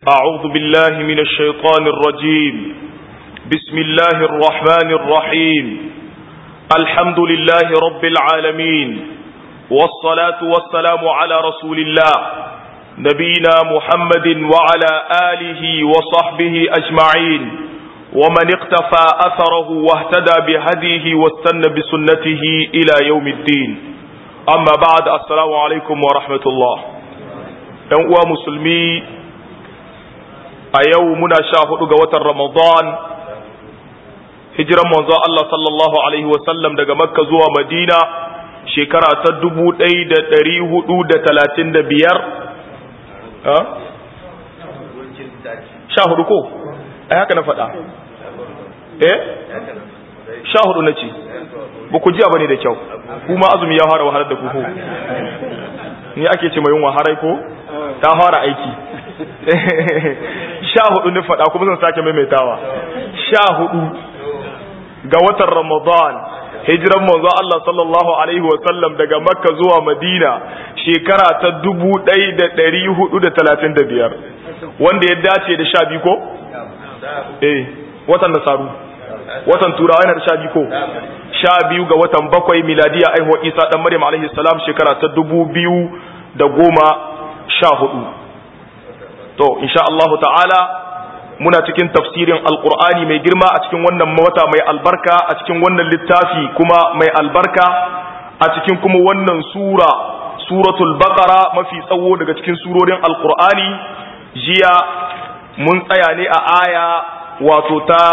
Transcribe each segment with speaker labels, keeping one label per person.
Speaker 1: أعوذ بالله من الشيطان الرجيم بسم الله الرحمن الرحيم الحمد لله رب العالمين والصلاة والسلام على رسول الله نبينا محمد وعلى آله وصحبه أجمعين ومن اقتفى أثره واهتدى بهديه واستنى بسنته إلى يوم الدين أما بعد السلام عليكم ورحمة الله ‘yan musulmi a yau muna sha hudu ga watan Ramadan hijiran manzo Allah sallallahu Alaihi wasallam daga Makka zuwa Madina shekara ta dubu ɗaya da ɗari hudu da talatin da biyar sha hudu ko? ai haka na faɗa eh sha hudu na ce ba ku ji ba ne da kyau kuma azumi ya fara wahalar da ku ko ni ake ce mai yin waharai ko ta fara aiki sha hudu ne faɗa kuma zan sake maimaitawa sha hudu ga watan ramadan hijiran manzo Allah sallallahu alaihi wa sallam daga makka zuwa madina shekara ta dubu ɗaya da ɗari hudu da talatin da biyar wanda ya dace da sha biyu ko? eh watan nasaru watan turawa yana da sha biyu ko? sha biyu ga watan bakwai miladiya aihuwa isa ɗan maryam alaihi salam shekara ta dubu biyu da goma sha hudu to insha Allahu ta'ala muna cikin tafsirin alqur'ani mai girma a cikin wannan wata mai albarka a cikin wannan littafi kuma mai albarka a cikin kuma wannan sura suratul baqara mafi tsawo daga cikin surorin alqur'ani jiya mun tsaya ne a aya wato ta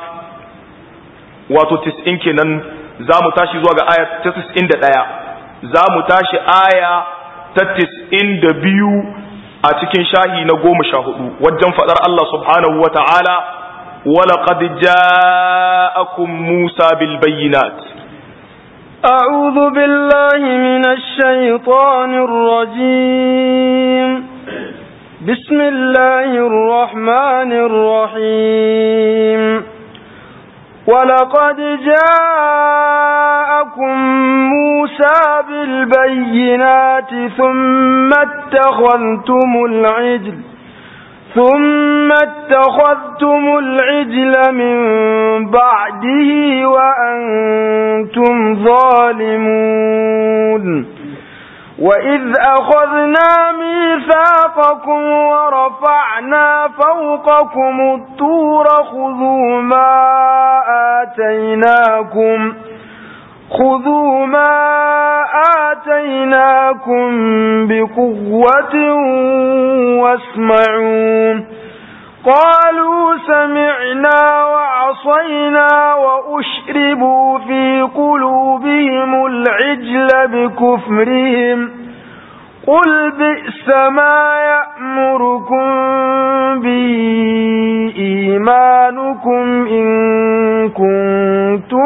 Speaker 1: wato 90 kenan za mu tashi zuwa ga aya ta 91 za mu tashi aya ta 92 a cikin shahi na goma sha hudu wajen faɗar Allah subhanahu wa ta'ala walaƙad ja'akum Musa bil bayyinat
Speaker 2: أعوذ بالله من الشيطان الرجيم بسم الله الرحمن الرحيم ولقد جاءكم موسى بالبينات ثم اتخذتم العجل ثم اتخذتم العجل من بعده وأنتم ظالمون وإذ أخذنا ميثاقكم ورفعنا فوقكم الطور خذوا ما آتيناكم خذوا ما آتيناكم بقوة واسمعوا قالوا سمعنا وعصينا وأشربوا في قلوبهم العجل بكفرهم قل بئس ما يأمركم به إيمانكم إن كنتم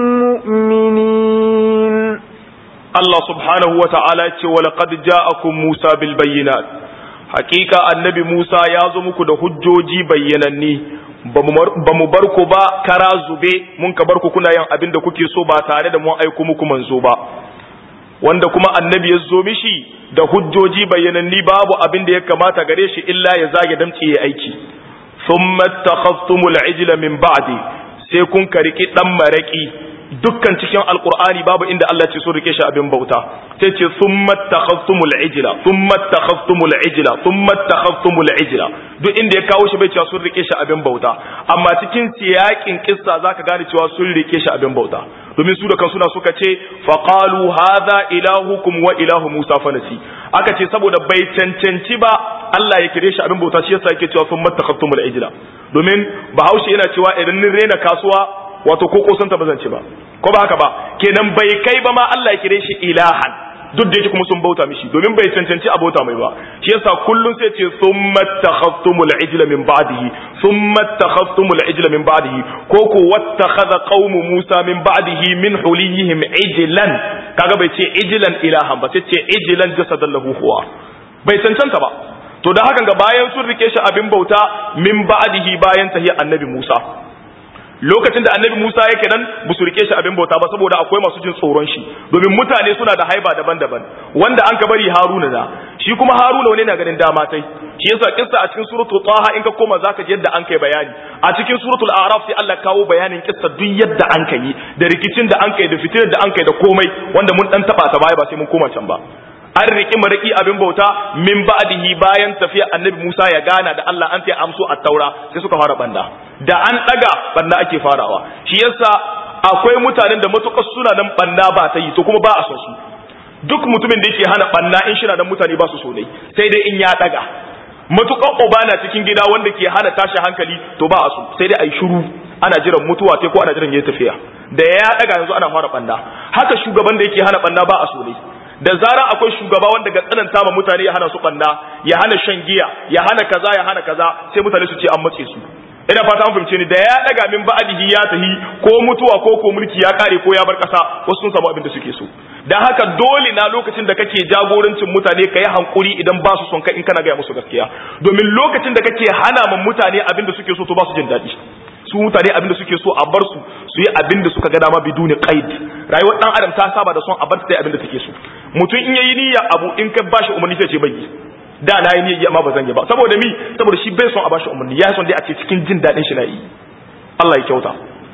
Speaker 2: مؤمنين
Speaker 1: الله سبحانه وتعالى ولقد جاءكم موسى بالبينات حقيقة النبي موسى يازمك ده hujjoji bayyananni ba mu bar ku ba kara zube mun ka bar ku kuna yin abin da kuke so ba tare da mun aiko muku manzo ba wanda kuma annabi ya zo mishi da hujjoji bayyananni babu abin da ya kamata gare shi illa ya zage damce ya aiki thumma takhaftumul ijla min ba'di sai kun kariki dan maraki dukkan cikin alqur'ani babu inda Allah ce so rike shi abin bauta sai ce thumma takhaftumul ijla thumma takhaftumul ijla thumma takhaftumul ijla duk inda ya kawo shi bai cewa sun rike shi abin bauta amma cikin siyakin kissa zaka gane cewa sun rike shi abin bauta domin su da kan suna suka ce faqalu hadha ilahukum wa ilahu musa fanasi aka ce saboda bai cancanci ba Allah ya kire shi abin bauta shi yasa yake cewa sun mattakhattumul ijla domin bahaushe yana cewa idan nin rena kasuwa wato ko kosanta ba zan ci ba ko ba haka ba kenan bai kai ba ma Allah ya kire shi ilahan duk da yake kuma sun bauta mishi domin bai cancanci a bauta mai ba shi yasa kullun sai ce summa takhaftumul ijla min ba'dihi summa takhaftumul ijla min ba'dihi ko ko wattakhadha qaumu Musa min ba'dihi min hulihim ijlan kaga bai ce ijlan ilahan ba sai ce ijlan jasadan lahu huwa bai cancanta ba to da hakan ga bayan sun rike shi abin bauta min ba'dihi bayan tahiyar annabi Musa lokacin da annabi Musa yake nan ba su rike shi abin bauta ba saboda akwai masu jin tsoron shi domin mutane suna da haiba daban-daban wanda an ka bari Haruna da shi kuma haruna wani na ganin dama tai shi yasa kissa a cikin suratul taha in ka koma zaka ji yadda an kai bayani a cikin suratul a'raf sai Allah kawo bayanin kissa duk yadda an kai da rikicin da an kai da fitinar da an kai da komai wanda mun dan taba ta baya ba sai mun koma can ba an riki mariki abin bauta min ba'dihi bayan tafiya annabi Musa ya gana da Allah an ta amso at-taura sai suka fara banda da an daga banda ake farawa shi yasa akwai mutanen da matukar suna nan banda ba ta yi to kuma ba a son su duk mutumin da yake hana banna in shina da mutane ba su so ne sai dai in ya daga matukan uba na cikin gida wanda ke hana tashi hankali to ba a so sai dai a yi shiru ana jiran mutuwa sai ko ana jiran yayi tafiya da ya daga yanzu ana fara banna haka shugaban da yake hana banna ba a so ne da zarar akwai shugaba wanda ga tsananta ma mutane ya hana su banna ya hana shan giya ya hana kaza ya hana kaza sai mutane su ce an matse su ina fata an fahimce ni da ya daga min ba'dihi ya tahi ko mutuwa ko ko mulki ya kare ko ya bar kasa wasu sun samu abin da suke so dan haka dole na lokacin da kake jagorancin mutane ka yi hankuri idan ba su son ka in kana gaya musu gaskiya domin lokacin da kake hana ma mutane abin da suke so to ba su jin daɗi su mutane abin da suke so a bar su su yi abin da suka ga dama biduni qaid rayuwar dan adam ta saba da son a bar ta abin da take so mutum in yayi niyya abu in ka bashi umarni sai ce bai da na yi niyya amma ba zan yi ba saboda mi saboda shi bai son a bashi umarni ya son dai a ce cikin jin daɗin shi na yi Allah ya kyauta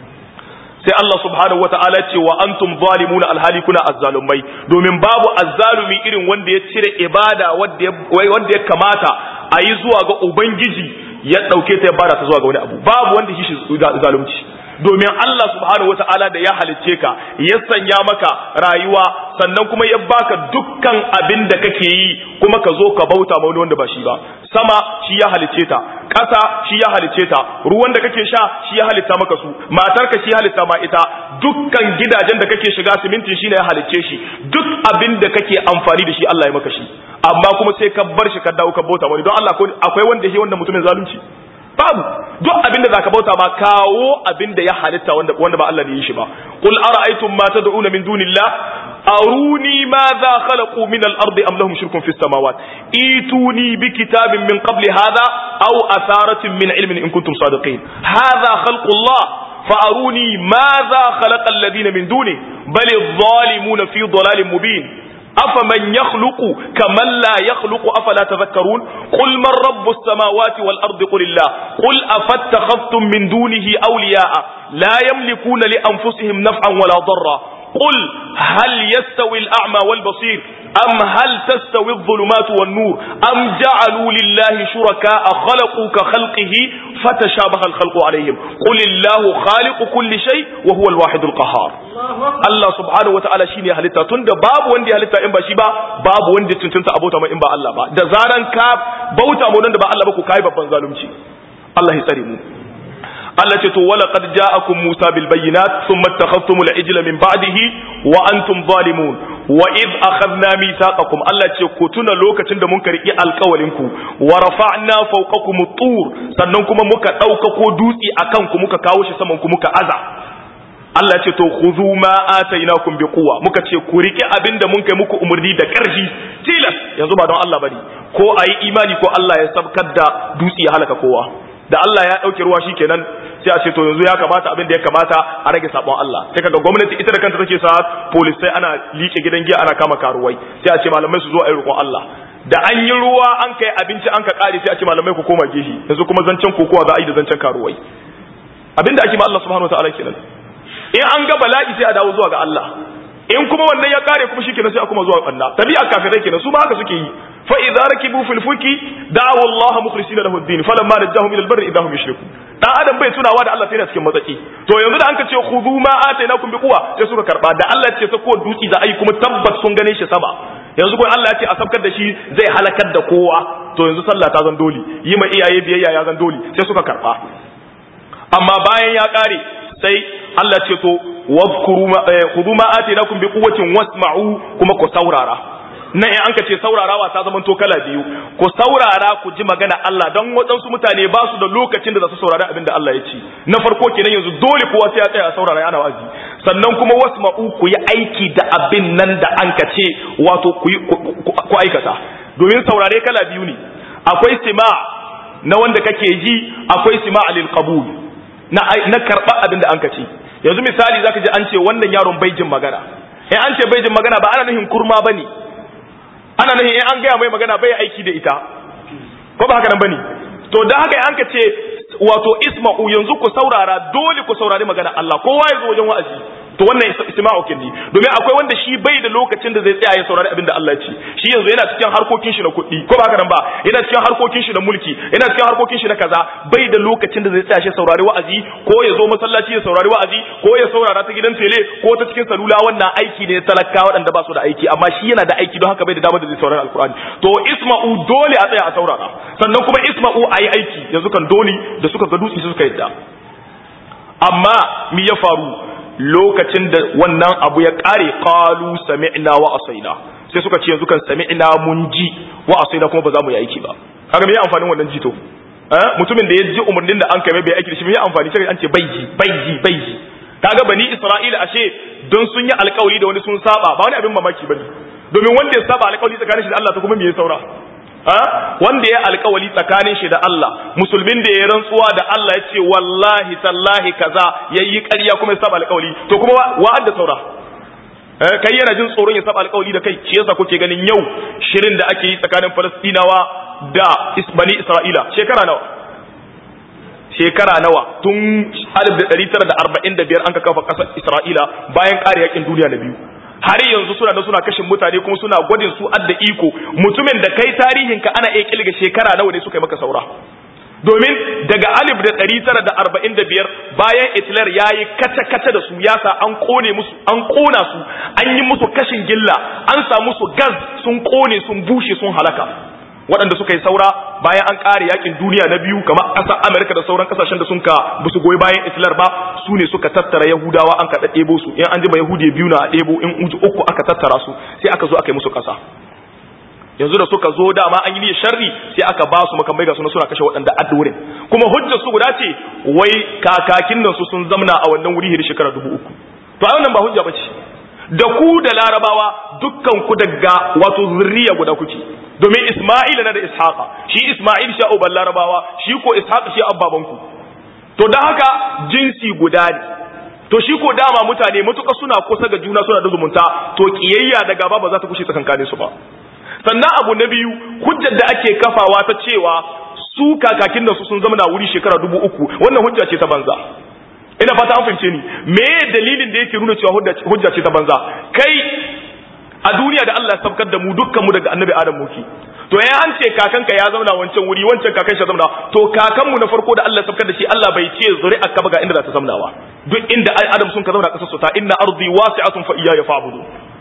Speaker 1: sai Allah subhanahu wata'ala ce wa antum zalimuna alhali kuna azzalumai domin babu azzalumi irin wanda ya cire ibada wanda ya kamata a yi zuwa ga ubangiji ya ɗauke ta ya bada ta zuwa ga wani abu babu wanda shi zalunci domin Allah subhanahu wata'ala da ya halicce ka ya sanya maka rayuwa sannan kuma ya baka dukkan abin da kake yi kuma ka zo ka bauta ma wani wanda ba shi ba sama shi ya halicce ta ƙasa shi ya halicce ta ruwan da kake sha shi ya halitta maka su matarka shi ya halitta ma ita dukkan gidajen da kake shiga simintin shi ne ya halicce shi duk abin da kake amfani da shi Allah ya maka shi amma kuma sai ka bar shi ka dawo ka bauta wani don Allah akwai wanda shi wanda mutumin zalunci babu duk abin da zaka bauta ma kawo abin da ya halitta wanda wanda ba Allah ne yi shi ba qul ara'aytum ma tad'una min dunillah aruni ma za khalaqu min al-ardi am lahum shirkun fis samawat ituni bi kitabin min qabli hadha aw atharatin min ilmin in kuntum sadiqin hadha khalqu Allah فأروني ماذا خلق الذين من دونه بل الظالمون في ضلال مبين أفمن يخلق كمن لا يخلق أفلا تذكرون قل من رب السماوات والأرض قل الله قل أفاتخذتم من دونه أولياء لا يملكون لأنفسهم نفعا ولا ضرا قل هل يستوي الأعمى والبصير أم هل تستوي الظلمات والنور أم جعلوا لله شركاء خلقوا كخلقه فتشابه الخلق عليهم قل الله خالق كل شيء وهو الواحد القهار Allah subhanahu wataala shine ya halitta tunda babu wanda ya halitta in ba shi ba babu wanda ya tuntunta abota mai in ba Allah ba da zaran ka bauta mu da ba Allah ba ku kai babban zalunci Allah ya tsare mu Allah ce to wala qad ja'akum Musa bil bayyinat thumma ittakhadhtum al ijla min ba'dihi wa antum zalimun wa id akhadna mithaqakum Allah ce ku tuna lokacin da mun karki alƙawalin ku wa rafa'na fawqakum tur sannan kuma muka dauka ko dutsi akan ku muka kawo shi saman ku muka aza Allah ce to khudhu ma atainakum bi quwwa muka ce ku rike abinda mun kai muku umurni da ƙarfi tilas yanzu ba don Allah bane ko ayi imani ko Allah ya sabkar da dutse ya halaka kowa da Allah ya dauke ruwa shikenan sai a ce to yanzu ya kamata abin da ya kamata a rage sabon Allah sai kaga gwamnati ita da kanta take sa police sai ana liƙe gidan giya ana kama karuwai sai a ce malamai su zo a yi roƙon Allah da an yi ruwa an kai abinci an ka kare sai a ce malamai ku koma gehi yanzu kuma zancen kokowa za a yi da zancen karuwai abinda ake ma Allah subhanahu wataala kenan in an ga bala'i sai a dawo zuwa ga Allah in kuma wannan ya kare kuma shikenan sai a kuma zuwa Allah tabi'a kafirai kenan su ma haka suke yi fa idza rakibu fil fulki da'u Allah mukhlisina lahu ad-din falamma najahum ila al-barri idahum yushrikun dan adam bai tunawa da Allah sai na cikin matsaki to yanzu da an ka ce khudhu ma atainakum bi quwwa sai suka karba da Allah ce ta ko dutsi da ai kuma tabbas sun gane shi sama yanzu ko Allah ya ce a sabkar da shi zai halakar da kowa to yanzu sallah ta zan dole yi ma iyaye biyayya ya zan dole sai suka karba amma bayan ya kare sai Allah ce to wadhkuru ma khudhu ma atainakum bi quwwatin wasma'u kuma ku saurara nan in anka ce saurarawa ta zama to kala biyu ku saurara ku ji magana Allah don waɗansu mutane ba su da lokacin da za su saurari abin da Allah ya ci na farko kenan yanzu dole kowa sai ya tsaya a saurara ana wazi sannan kuma wasma'u ku yi aiki da abin nan da anka ce wato ku ku aikata domin saurare kala biyu ne akwai sima na wanda kake ji akwai sima lil qabul na na karba abin da anka ce yanzu misali zaka ji an ce wannan yaron bai jin magana in an ce bai jin magana ba ana nufin kurma bane ana nan in an gaya mai magana bai aiki da ita ko ba haka nan bane to da haka an ka ce wato isma'u yanzu ku saurara dole ku saurari magana Allah kowa ya zo wajen wa'azi to wannan isma'u kendi domin akwai wanda shi bai da lokacin da zai tsaya ya saurari abin da Allah ya ce shi yanzu yana cikin harkokin shi na kuɗi ko ba haka nan ba yana cikin harkokin shi na mulki yana cikin harkokin shi na kaza bai da lokacin da zai tsaya shi saurari wa'azi ko ya zo masallaci ya saurari wa'azi ko ya saurara ta gidan tele ko ta cikin salula wannan aiki ne talaka waɗanda ba su da aiki amma shi yana da aiki don haka bai da damar da zai saurari alkur'ani to isma'u dole a tsaya a saurara sannan kuma isma'u a yi aiki yanzu kan dole da suka ga dutse suka yadda amma mi ya faru lokacin da wannan abu ya kare qalu sami'na wa asaina sai suka ce yanzu kan sami'na mun ji wa asaina kuma ba za mu yi aiki ba kaga me ya amfanin wannan jito eh mutumin da ya ji umarnin da an kai bai aiki da shi me ya amfani sai an ce bai ji bai ji bai ji kaga bani isra'ila ashe don sun yi alkawari da wani sun saba ba wani abin mamaki bane domin wanda ya saba alkawari tsakanin shi da Allah ta kuma me ya saura wanda ya alkawali tsakanin shi da Allah musulmin da ya rantsuwa da Allah ya ce wallahi tallahi kaza yayi ƙarya kuma ya saba alkawali to kuma wa'ad da saura kai yana jin tsoron ya saba alkawali da kai shi yasa kuke ganin yau shirin da ake yi tsakanin Falastinawa da bani Isra'ila shekara nawa shekara nawa tun 1945 an ka kafa ƙasar Isra'ila bayan ƙare yakin duniya na biyu har yanzu suna da suna kashin mutane kuma suna gwadin su adda iko mutumin da kai tarihin ka ana iya kilga shekara nawa ne suka yi maka saura domin daga alif da ɗari tara da arba'in da biyar bayan Hitler ya yi kace-kace da su yasa an kone musu an kona su an yi musu kashin gilla an samu su gas sun kone sun bushe sun halaka waɗanda suka yi saura bayan an ƙare yakin duniya na biyu kamar ƙasar Amerika da sauran ƙasashen da sun ka ba su goyi bayan Hitler ba su ne suka tattara Yahudawa an ka ɗebo su in an jima Yahudi biyu na ɗebo in uji uku aka tattara su sai aka zo aka yi musu ƙasa yanzu da suka zo dama an yi niyyar sharri sai aka ba su makamai ga suna suna kashe waɗanda addurin kuma hujjar su guda ce wai kakakin nan su sun zamna a wannan wuri hiri shekara dubu uku to a wannan ba hujja ba ce da ku da larabawa dukkan ku daga wato zurriya guda kuke domin Isma'il na da Ishaqa shi Isma'il shi uban Larabawa shi ko Ishaq shi abbaban ku to dan haka jinsi guda ne to shi ko dama mutane matuƙa suna kusa ga juna suna da zumunta to kiyayya da gaba ba za ta kushe tsakankanin su ba sannan abu na biyu hujjar da ake kafawa ta cewa su kakakin da su sun zama na wuri shekara dubu uku wannan hujja ce ta banza ina fata an fahimce ni me dalilin da yake nuna cewa hujja ce ta banza kai a duniya da Allah ya sabkar da mu dukkan mu daga annabi Adam muke to ya an ce kakanka ya zauna wancan wuri wancan kakan shi zauna to kakan mu na farko da Allah ya sabkar da shi Allah bai ce zuri'a ka ga inda za ta zaunawa duk inda Adam sun ka zauna kasar su ta inna ardi wasi'atun fa iyaya fa'budu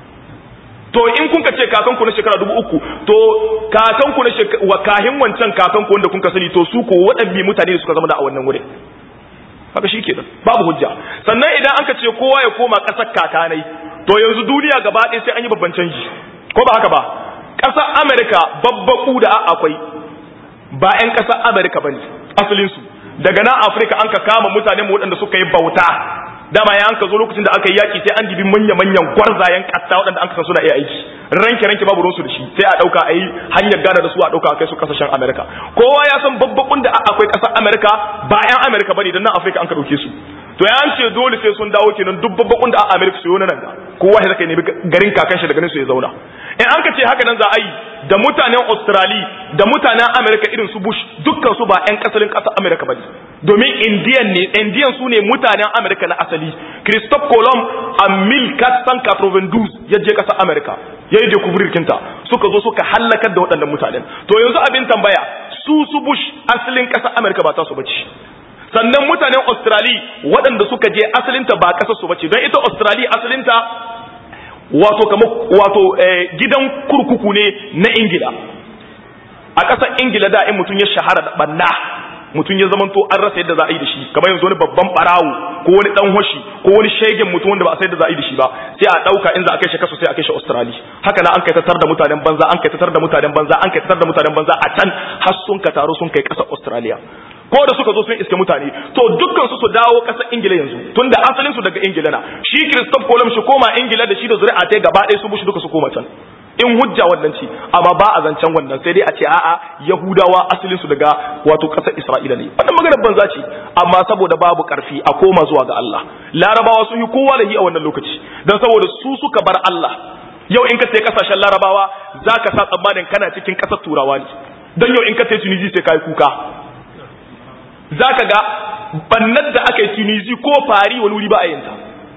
Speaker 1: to in kun ka ce kakan ku na shekara dubu uku to kakan ku na wa kahin wancan kakan ku wanda kun ka sani to su ko waɗanne mutane suka zama da a wannan wurin haka shi kenan babu hujja sannan idan aka ce kowa ya koma ƙasar kakanai to yanzu duniya gaba ɗaya sai an yi babban canji ko ba haka ba ƙasar amerika babbaku da akwai ba 'yan ƙasar amerika ba ne asalinsu daga nan afirka an ka kama mutane waɗanda suka yi bauta dama ya an ka zo lokacin da aka yi yaƙi sai an dibi manya-manyan gwarzayen ƙasa waɗanda an ka san suna iya aiki ranke ranke babu ruwansu da shi sai a ɗauka a yi hanyar gada da su a ɗauka a kai su ƙasashen amerika kowa ya san babbakun da akwai ƙasar amerika ba 'yan amerika ba ne don nan afirka an ka ɗauke su to ya ce dole sai sun dawo kenan duk babbakun da a America su yi nan ga kowa ya zaka nemi garin kakan shi da ganin su ya zauna in an ka ce haka nan za a yi da mutanen Australia da mutanen America irin su Bush dukkan su ba ƴan kasalin ƙasar America bane domin Indian ne Indian su ne mutanen America na asali Christophe Colomb a 1492 ya je ƙasar America ya yi découvrir kinta suka zo suka hallakar da waɗannan mutanen to yanzu abin tambaya su su Bush asalin ƙasar America ba ta su bace sannan mutanen Australia waɗanda suka je asalinta ba ƙasar su bace don ita Australia asalinta wato kamar wato gidan kurkuku ne na Ingila a ƙasar Ingila da in mutum ya shahara da banna mutum ya zamanto an rasa yadda za a yi da shi kamar yanzu wani babban barawo ko wani dan hoshi ko wani shegen mutum wanda ba a san yadda za a yi da shi ba sai a dauka in za a kai shi kaso sai a kai shi Australia haka na an kai tatar da mutanen banza an kai tatar da mutanen banza an kai tatar da mutanen banza a can har sun ka taro sun kai ƙasar Australia ko da suka zo sun iske mutane to dukkan su su dawo ƙasar Ingila yanzu tunda asalin su daga Ingila na shi Christophe Colomb shi koma Ingila da shi da zuri'a ta gaba ɗaya su bushi duka su koma can in hujja wannan ce amma ba a zancen wannan sai dai a ce a'a Yahudawa asalin su daga wato ƙasar Isra'ila ne wannan maganar banza ce amma saboda babu karfi a koma zuwa ga Allah Larabawa sun yi kowa da hi a wannan lokaci dan saboda su suka bar Allah yau in ka tafi kasashen larabawa zaka sa tsammanin kana cikin kasar turawa ne dan yau in ka tafi tunisia sai kai kuka zaka ga bannar da aka yi tunisia ko fari wani wuri ba a yinta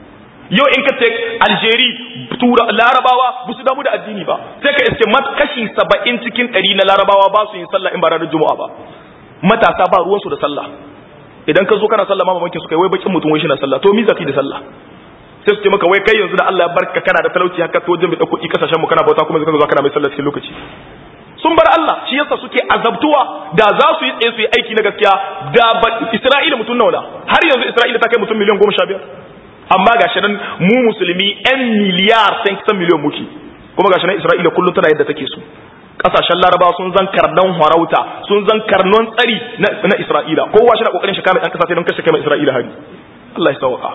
Speaker 1: yau in ka ce aljeri tura larabawa ba su damu da addini ba sai ka iske mat kashi saba'in cikin ɗari na larabawa ba su yin sallah in ba ranar juma'a ba matasa ba ruwansu da sallah idan ka zo kana sallah ma mamakin su kai wai bakin mutum wai shi na sallah to mi zafi da sallah sai su ce maka wai kai yanzu da Allah ya barka kana da talauci haka to wajen bai dauko kasashen mu kana bauta kuma zaka zo kana mai sallah cikin lokaci sun bar Allah shi yasa suke azabtuwa da za su yi tsaye su yi aiki na gaskiya da Isra'ila mutum nawa har yanzu Isra'ila ta kai mutum miliyan goma sha biyar amma ga shi nan mu musulmi 'yan miliyar sai kisan miliyan muke kuma ga shi nan isra'ila kullum tana yadda take su kasashen larabawa sun zan karnan harauta sun zan karnon tsari na isra'ila kowa shi na kokarin shi kame ɗan kasa sai don kashe kai isra'ila hari Allah ya sauka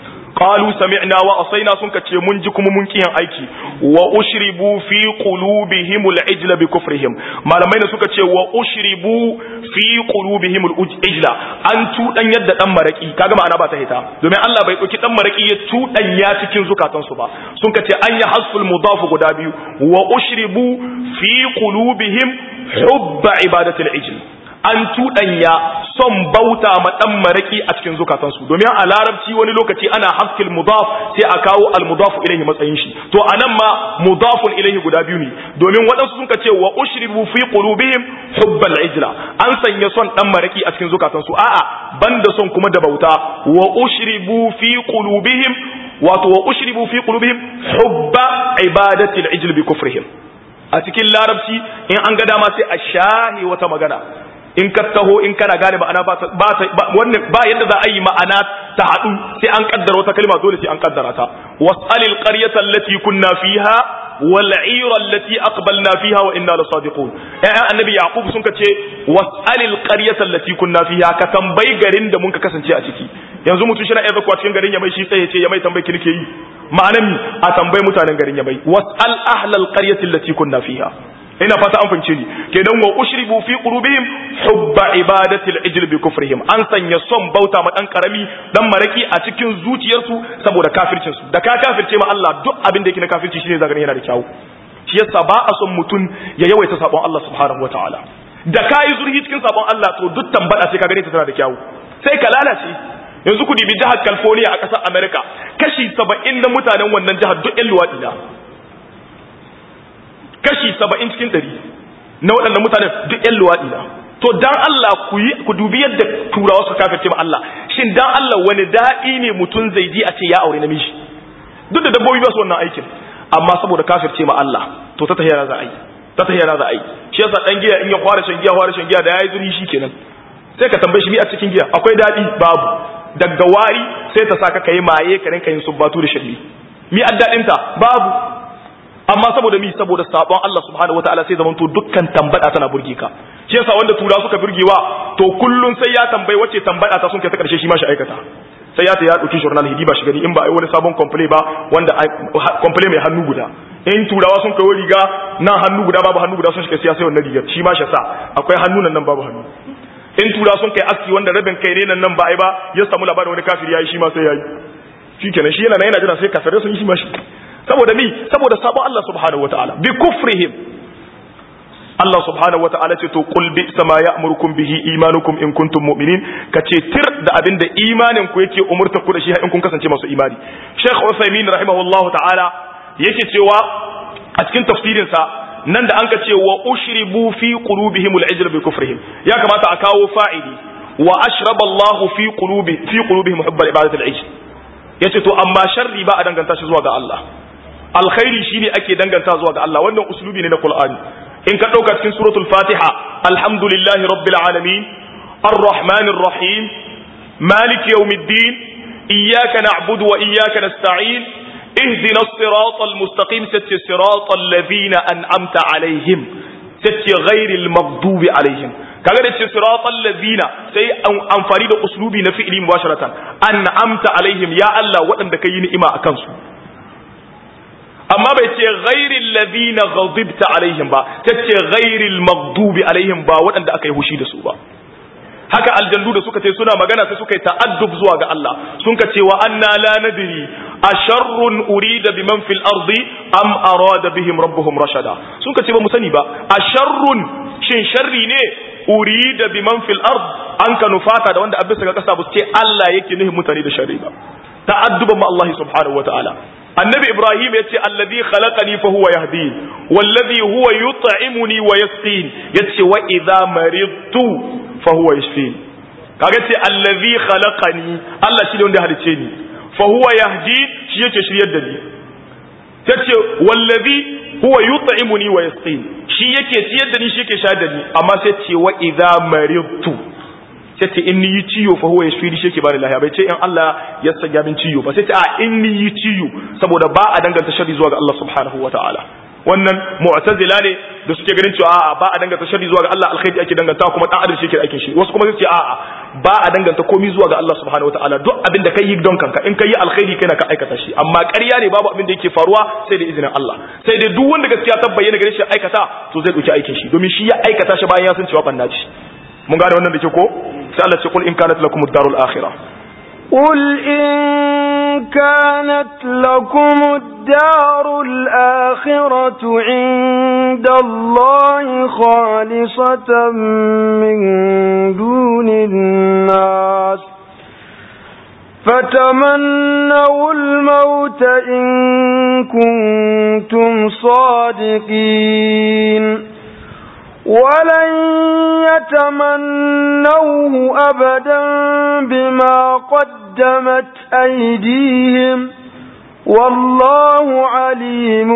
Speaker 1: qalu sami'na wa asaina sun kace mun ji kuma mun kiyan aiki wa ushribu fi qulubihim al-ijla bi kufrihim malamai ne suka ce wa ushribu fi qulubihim al-ijla an tudan yadda dan maraki kaga ma'ana ba ta hita domin Allah bai dauki dan maraki ya tudan ya cikin zukatan su ba sun kace an ya hasful mudaf guda biyu wa ushribu fi qulubihim hubba ibadati al-ijl an tuɗanya son bauta ma ɗan maraƙi a cikin zukatansu domin a larabci wani lokaci ana haskil mudaf sai a kawo al mudafu ilaihi matsayin shi to anan ma mudafun ilaihi guda biyu ne domin waɗansu sun ce wa ushribu fi qulubihim hubbal ijla an sanya son ɗan maraƙi a cikin zukatansu a'a banda son kuma da bauta wa ushribu fi qulubihim wato wa ushribu fi qulubihim hubba ibadati al ijl bi kufrihim a cikin larabci in an ga dama sai a shahi wata magana in ka taho in kana gane ma'ana ba wannan ba yadda za a yi ma'ana ta haɗu sai an kaddara wata kalma dole sai an kaddara ta was'alil qaryata allati kunna fiha wal 'ira allati aqbalna fiha wa inna lasadiqun ya annabi yaqub sun kace was'alil qaryata allati kunna fiha ka tambayi garin da mun ka kasance a ciki yanzu mutum shi na iya zakwa cikin garin ya mai shi sai ya ce ya mai tambayi kirke yi ma'anan a tambayi mutanen garin ya mai was'al ahlal qaryati allati kunna fiha ina fata an fahimce ni kenan wa ushribu fi qulubihim hubba ibadati al-ijl bi kufrihim an sanya son bauta ma dan karami dan maraki a cikin zuciyarsu saboda kafircin su da ka kafirce ma Allah duk abin da yake na kafirci shine zaka yana da kyau shi yasa ba a son mutun ya yawaita sabon Allah subhanahu wataala da kai zurhi cikin sabon Allah to duk tambada sai ka gane ta tana da kyau sai ka lalace yanzu ku dibi jihar California a ƙasar America kashi 70 na mutanen wannan jihar duk ƴan luwaɗi na kashi saba'in cikin ɗari na waɗanda mutanen duk ‘yan luwaɗi na to dan Allah ku dubi yadda turawa su kafirce ma Allah shin dan Allah wani daɗi ne mutum zai ji a ce ya aure namiji duk da dabbobi ba su wannan aikin amma saboda kafirce ma Allah to ta tahiyara za a yi ta tahiyara za a yi shi yasa dan giya in ya fara shan giya fara shan giya da yayi zuri shikenan sai ka tambaye shi mi a cikin giya akwai daɗi babu daga wari sai ta saka kai maye ka rinka yin subbatu da shirli mi addadinta babu amma saboda mi saboda sabon Allah subhanahu wataala sai zamanto dukkan tambada tana burge ka shi yasa wanda tura suka burgewa to kullun sai ya tambayi wacce tambada ta sun kai ta karshe shi ma shi aikata sai ya ta ya dauki journal hidi ba shi gani in ba ai wani sabon komple ba wanda komple mai hannu guda in turawa sun kai riga nan hannu guda babu hannu guda sun shiga siya sai wannan rigar shi ma shi sa akwai hannu nan nan babu hannu in tura sun kai aski wanda rabin kai ne nan nan ba ai ba ya samu labarin wani kafiri yayi shi ma sai yayi shikenan shi yana nan yana jira sai kafirai sun yi shi ma shi saboda mi saboda sabon Allah subhanahu wataala bi kufrihim Allah subhanahu wataala ce to qul bi sama ya'murukum bihi imanukum in kuntum mu'minin kace tir da abinda imanin ku yake umurta ku da shi in kun kasance masu imani Sheikh Uthaymeen rahimahullahu ta'ala yake cewa a cikin tafsirin sa nan da anka ce wa ushribu fi qulubihim al-ijl bi kufrihim ya kamata a kawo fa'ili wa ashraba Allahu fi qulubi fi qulubihim hubba ibadati al-ijl yace to amma sharri ba a danganta shi zuwa ga Allah alkhairi shine ake danganta zuwa ga Allah wannan uslubi ne na Qur'ani in ka dauka cikin suratul Fatiha alhamdulillahi rabbil alamin arrahmanir rahim malik yawmiddin iyyaka na'budu wa iyyaka nasta'in اهدنا الصراط المستقيم ست صراط الذين أنعمت عليهم ست غير المغضوب عليهم kaga da ce siratal ladina sai amfani da uslubi na fi'ili mubasharatan an'amta alaihim ya Allah waɗanda kai ni'ima akan su amma bai ce ghairil ladina ghadibta alaihim ba tace ghairil maghdubi alaihim ba waɗanda aka yi hushi da su ba haka aljandu da suka ce suna magana sai suka yi ta'addub zuwa ga Allah sun ka ce wa anna la nadri asharrun urida biman fil ardi am arada bihim rabbuhum rashada sun ka ce ba mu sani ba asharrun shin sharri ne urida biman fil ard an ka nufata da wanda abisa ga kasa ba ce Allah yake nuhin mutane da sharri ba ta'adduban ma Allah subhanahu wa ta'ala annabi ibrahim ya ce alladhi khalaqani fa huwa yahdin walladhi huwa yut'imuni wa yasqin yace wa idha maridtu fa huwa yashfin kaga ce alladhi khalaqani Allah shi ne wanda halice ni fa huwa yahdin shi yake shiryar da ni tace wallazi huwa yut'imuni wa yasqin shi yake ciyar da ni shi yake sha da ni amma sai ce wa idza maridtu sai ce in ni yi ciyo fa huwa yashfini shi yake bani lahiya bai ce in Allah ya sanya min ciyo ba sai ce a in ni yi ciyo saboda ba a danganta sharri zuwa ga Allah subhanahu wataala wannan mu'tazila ne da suke ganin cewa a'a ba a danganta sharri zuwa ga Allah alkhairi ake danganta kuma dan adam shi yake aikin shi wasu kuma su ce a'a ba a danganta komai zuwa ga Allah subhanahu wataala duk abin da kai yi don kanka in kai alkhairi kai na ka aikata shi amma ƙarya ne babu abin da yake faruwa sai da izinin Allah sai dai duk wanda gaskiya ta bayyana gare shi aikata to zai dauki aikin shi domin shi ya aikata shi bayan ya san cewa banna ce mun gane wannan da ke ko sai Allah ce kul in kanat lakum ad-darul akhirah
Speaker 2: قل إن كانت لكم الدار الآخرة عند الله خالصة من دون الناس فتمنوا الموت إن كنتم صادقين ولن يتمنوه أبدا بما قدمت أيديهم والله عليم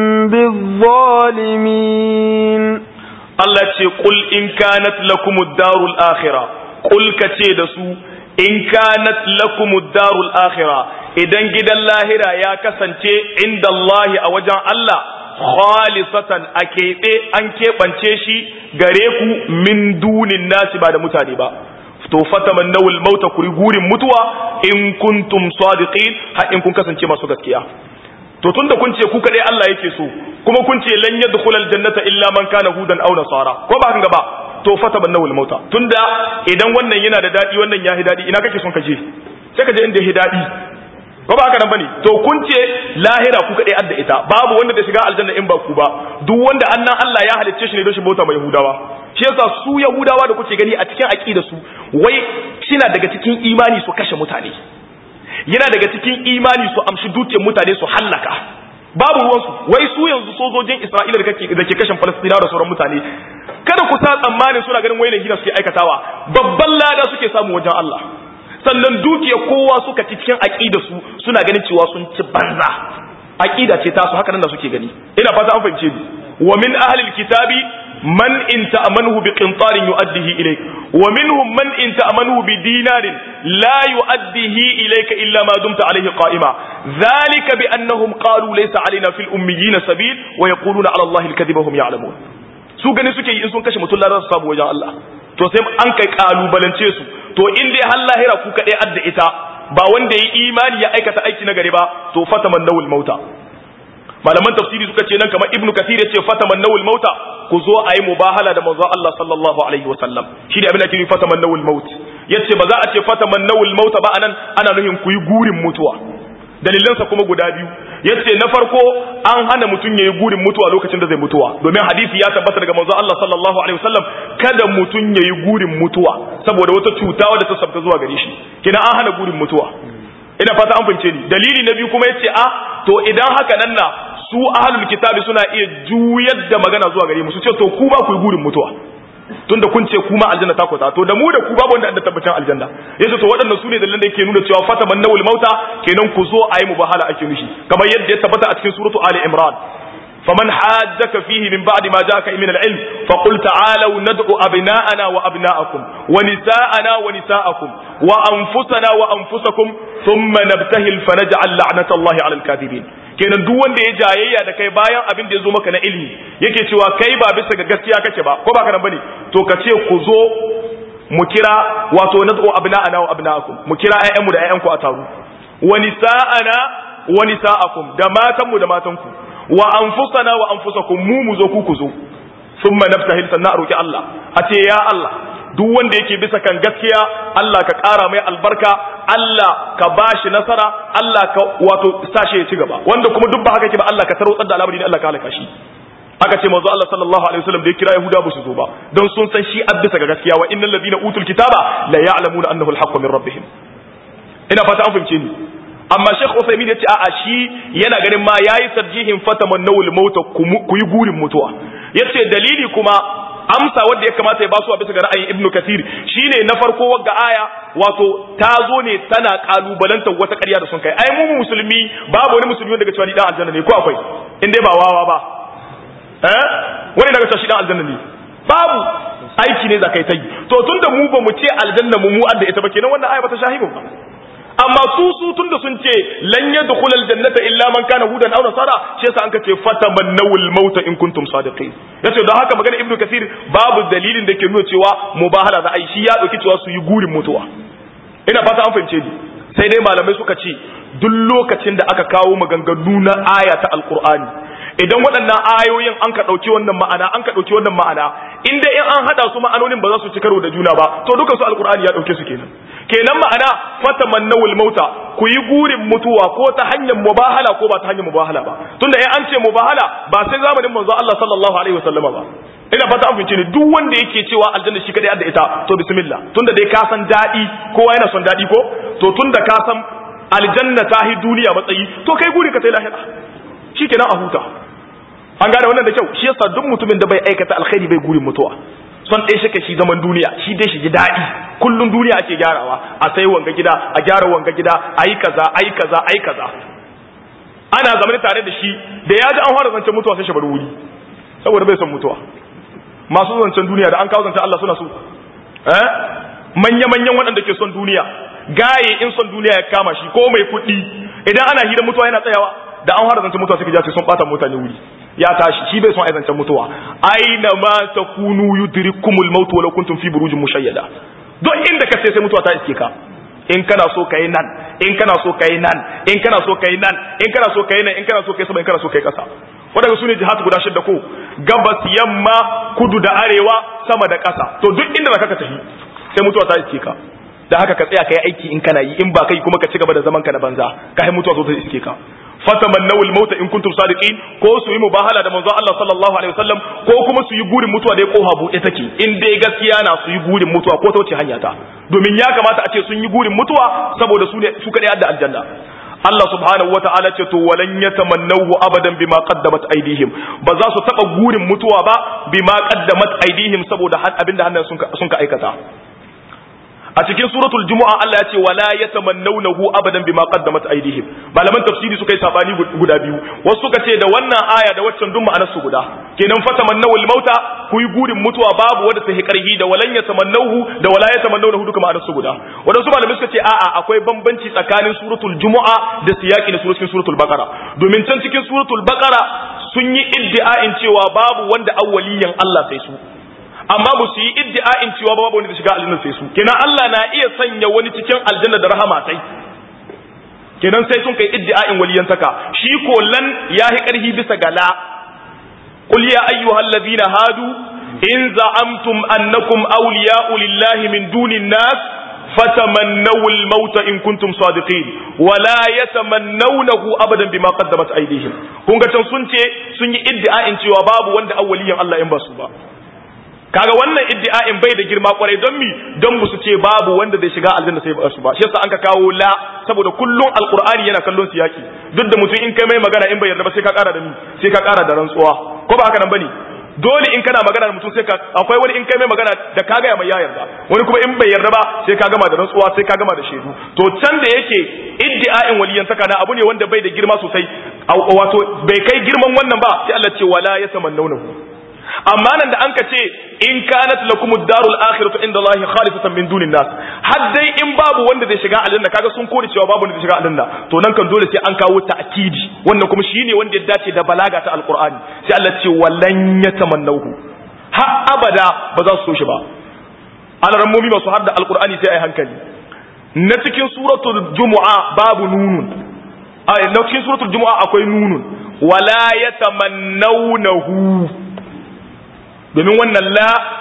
Speaker 2: بالظالمين
Speaker 1: Allah ce qul in kanat lakum ad-darul akhirah qul kace da su in kanat lakum ad-darul akhirah idan gidan lahira ya kasance inda Allah a wajen Allah khalisatan a keɓe an keɓance shi gare ku min dunin nasi ba da mutane ba to fataman nawul mauta kuri gurin mutuwa in kuntum sadiqin har in kun kasance masu gaskiya to tunda kun ce ku kadai Allah yake so kuma kun ce lan yadkhul aljannata illa man kana hudan aw nasara ko ba hanga ba to fataman nawul mauta tunda idan wannan yana da dadi wannan ya dadi ina kake son ka je sai ka je inda ya dadi ko ba haka nan bane to kun ce lahira ku kadai adda ita babu wanda da shiga aljanna in ba ku ba duk wanda annan Allah ya halicce shi ne don shi bauta mai yahudawa shi yasa su yahudawa da kuke gani a cikin aqida su wai shina daga cikin imani su kashe mutane yana daga cikin imani su amshi dukiyar mutane su hallaka babu ruwansu wai su yanzu sojojin Isra'ila da kake da ke kashin Falastinawa da sauran mutane kada ku sa tsammanin suna ganin wai gina suke aikatawa babban lada suke samu wajen Allah sannan dukiya kowa suka ci cikin aqida su suna ganin cewa sun ci banza aqida ce ta su haka nan da suke gani ina fata an fahimce ni wa min ahli alkitabi man in ta'amanuhu bi qintarin yu'addihi ilayk wa minhum man in ta'amanuhu bi dinarin la yu'addihi ilayka illa ma dumta alayhi qa'ima dhalika bi annahum qalu laysa alaina fil ummiyina sabil wa yaquluna ala allahi alkadhiba hum ya'lamun su gani suke yi in sun kashe mutum ladan su samu wajen Allah to sai an kai kalubalance su to in dai har lahira ku kaɗai adda ita ba wanda ya imani ya aikata aiki na gari ba to fataman nawul mauta malaman tafsiri suka ce nan kamar ibnu kathir ya ce fataman nawul mauta ku zo a yi mubahala da manzo Allah sallallahu alaihi wa sallam shi da abin da ke fataman nawul maut yace ba za a ce fataman nawul mauta ba anan ana nufin ku yi gurin mutuwa dalilansa kuma guda biyu yace na farko an hana mutum yayi gurin mutuwa lokacin da zai mutuwa domin hadisi ya tabbata daga manzo Allah sallallahu alaihi wasallam kada mutum yayi gurin mutuwa saboda wata cuta wadda ta sabta zuwa gare shi kina an hana gurin mutuwa ina fata an fahimce ni dalili na biyu kuma yace a to idan haka nan na su ahlul kitabi suna iya juyar da magana zuwa gare mu su ce to ku ba ku yi gurin mutuwa tunda kun ce kuma aljanna ta kwata to da mu da ku babu wanda da tabbacin aljanna yace to waɗannan su ne dalilan da yake nuna cewa fata man nawul mauta kenan ku zo ayi mubahala ake nushi kamar yadda ya tabbata a cikin suratu ali imran فمن حاجك فيه من بعد ما جاءك من العلم فقل تعالوا ندعو أبناءنا وأبناءكم ونساءنا ونساءكم وأنفسنا وأنفسكم ثم نبتهل فنجعل لعنة الله على الكاذبين kenan duk wanda ya jayayya da kai bayan abin da ya zo maka na ilimi yake cewa kai ba bisa ga gaskiya kake ba ko ba ka nan bane to ka ce ku zo mu kira wato nad'u abna'ana wa abna'akum mu kira ƴaƴanmu da ƴaƴanku a taru wa nisa'ana wa nisa'akum da matanmu da matanku wa anfusana wa anfusakum mu mu zo ku ku zo thumma naftahil sannan a roki Allah a ce ya Allah duk wanda yake bisa kan gaskiya Allah ka ƙara mai albarka Allah ka bashi nasara Allah ka wato sashe ya ci gaba wanda kuma duk ba haka ke ba Allah ka tarwatsar da al'amari ne Allah ka halaka shi aka ce manzo Allah sallallahu alaihi wasallam da ya kira Yahuda ba su zo ba don sun san shi addisa ga gaskiya wa innal ladina utul kitaba la ya'lamuna annahu al-haqqu min rabbihim ina fata an fahimce ni amma Sheikh Uthaymeen ya ce a'a shi yana ganin ma yayi tarjihin fatamannawul mauta ku yi gurin mutuwa yace dalili kuma amsa wanda ya kamata ya basu a bisa ga ra'ayin Ibn Kathir shine na farko wagga aya wato ta zo ne tana kalubalantar wata ƙarya da sun kai ai mu musulmi babu wani musulmi wanda ga cewa ni dan aljanna ne ko akwai in dai ba wawa ba eh wani daga cewa shi dan aljanna ne babu aiki ne zakai ta yi to tunda mu ba mu ce aljanna mu mu adda ita ba kenan wannan aya ba ta shahibu ba amma su su tunda sun ce lan yadkhul aljannata illa man kana hudan aw nasara shi yasa an kace fatamannawul mauta in kuntum sadiqin yace don haka magana ibnu kasir babu dalilin da ke nuna cewa mubahala za a yi shi ya dauki cewa su yi gurin mutuwa ina fata an fahimce ni sai dai malamai suka ce duk lokacin da aka kawo maganganu na aya ta alqur'ani idan waɗannan ayoyin an ka ɗauki wannan ma'ana an ka ɗauki wannan ma'ana in dai in an haɗa su ma'anonin ba za su ci karo da juna ba to dukan su alqur'ani ya ɗauke su kenan kenan ma'ana fatamannawul mauta ku yi gurin mutuwa ko ta hanyar mubahala ko ba ta hanyar mubahala ba tunda in an ce mubahala ba sai zamanin manzo Allah sallallahu alaihi wasallama ba ina fata an fince ne duk wanda yake cewa aljanna shi kadai da ita to bismillah tunda dai ka san dadi kowa yana son dadi ko to tunda ka san aljanna ta hi duniya matsayi to kai gurin ka tai lahira shikenan a huta an gane wannan da kyau shi yasa duk mutumin da bai aikata alkhairi bai gurin mutuwa son ɗaya shaka shi zaman duniya shi dai shi ji daɗi kullum duniya ake gyarawa a sai wanga gida a gyara wanga gida a yi kaza a yi kaza a yi kaza ana zamani tare da shi da ya ji an fara zancen mutuwa sai shi bar wuri saboda bai son mutuwa masu zancen duniya da an kawo zancen Allah suna so eh manya-manyan waɗanda ke son duniya gaye in son duniya ya kama shi ko mai kuɗi idan ana hira mutuwa yana tsayawa da an fara zancen mutuwa suka ja sun ɓata mutane wuri ya tashi shi bai son aizancen mutuwa aina ma takunu yudrikumul maut walau kuntum fi burujin mushayyada duk inda ka sai mutuwa ta iske ka in kana so kai nan in kana so kai nan in kana so kai nan in kana so kai nan in kana so kai sama in kana so kai kasa wadanda sune jihad guda shidda ko gabas yamma kudu da arewa sama da kasa to duk inda zaka tafi sai mutuwa ta iske ka da haka ka tsaya kai aiki in kana yi in ba kai kuma ka ci gaba da zaman ka na banza ka mutuwa zo ta iske ka fatamannaw al-mauta in kuntum sadiqin ko su yi mubahala da manzon Allah sallallahu alaihi wasallam ko kuma su yi gurin mutuwa da koha bude take in dai gaskiya na su yi gurin mutuwa ko ta wuce hanya ta domin ya kamata a ce sun yi gurin mutuwa saboda su ne su kadai da aljanna Allah subhanahu wata'ala ce to walan yatamannahu abadan bima qaddamat aydihim ba za su taba gurin mutuwa ba bima qaddamat aydihim saboda abinda hannayen sun sun ka aikata a cikin suratul jumu'a Allah ya ce wala yatamannawnahu abadan bima qaddamat aydihim malaman tafsiri suka yi sabani guda biyu wasu suka ce da wannan aya da waccan duk ma'anar su guda kenan fatamannawul mauta ku yi gurin mutuwa babu wanda ta karhi da walan yatamannahu da wala yatamannawnahu duka ma'anar su guda wadansu malamai suka ce a'a akwai bambanci tsakanin suratul jumu'a da siyaki na suratul suratul baqara domin can cikin suratul baqara sun yi iddia'in cewa babu wanda awwaliyan Allah sai su amma ba su yi iddi'a'in cewa babu wani da shiga aljanna sai su kenan Allah na iya sanya wani cikin aljanna da rahama sai kenan sai sun kai iddi'a'in waliyantaka shi ko lan yahi karhi bisa gala qul ya ayyuhal ladina hadu in za'amtum annakum awliya'u lillahi min dunin nas fatamannaw al-maut in kuntum sadiqin wala yatamannawnahu abadan bima qaddamat aydihim kun ga can sun ce sun yi iddi'a'in cewa babu wanda awwaliyan Allah in ba su ba kaga wannan iddi'a'in bai da girma kwarai don mi don musu ce babu wanda zai shiga aljanna sai ba su ba shi yasa an ka kawo la saboda kullun alqur'ani yana kallon siyaki duk da mutum in kai mai magana in bai yarda ba sai ka kara da mi sai ka kara da rantsuwa ko ba haka nan bane dole in kana magana da mutum sai ka akwai wani in kai mai magana da ka gaya mai ya yarda wani kuma in bai yarda ba sai ka gama da rantsuwa sai ka gama da shaidu to can da yake iddi'a'in waliyan saka na abu ne wanda bai da girma sosai wato bai kai girman wannan ba sai Allah ce wala yatamannawnahu amma nan da an ka ce in kanat lakum ad-darul akhiratu inda Allah khalisatan min dunin nas har dai in babu wanda zai shiga aljanna kaga sun kore cewa babu wanda zai shiga aljanna to nan kan dole sai an kawo ta'kidi wannan kuma shine wanda ya dace da balaga ta alqur'ani sai Allah ce wallan yatamannahu har abada ba za su so shi ba alarammomi masu hadda alqur'ani sai ai hankali na cikin suratul jumu'a babu nunun a na cikin suratul jumu'a akwai nunun wala yatamannawnahu domin wannan la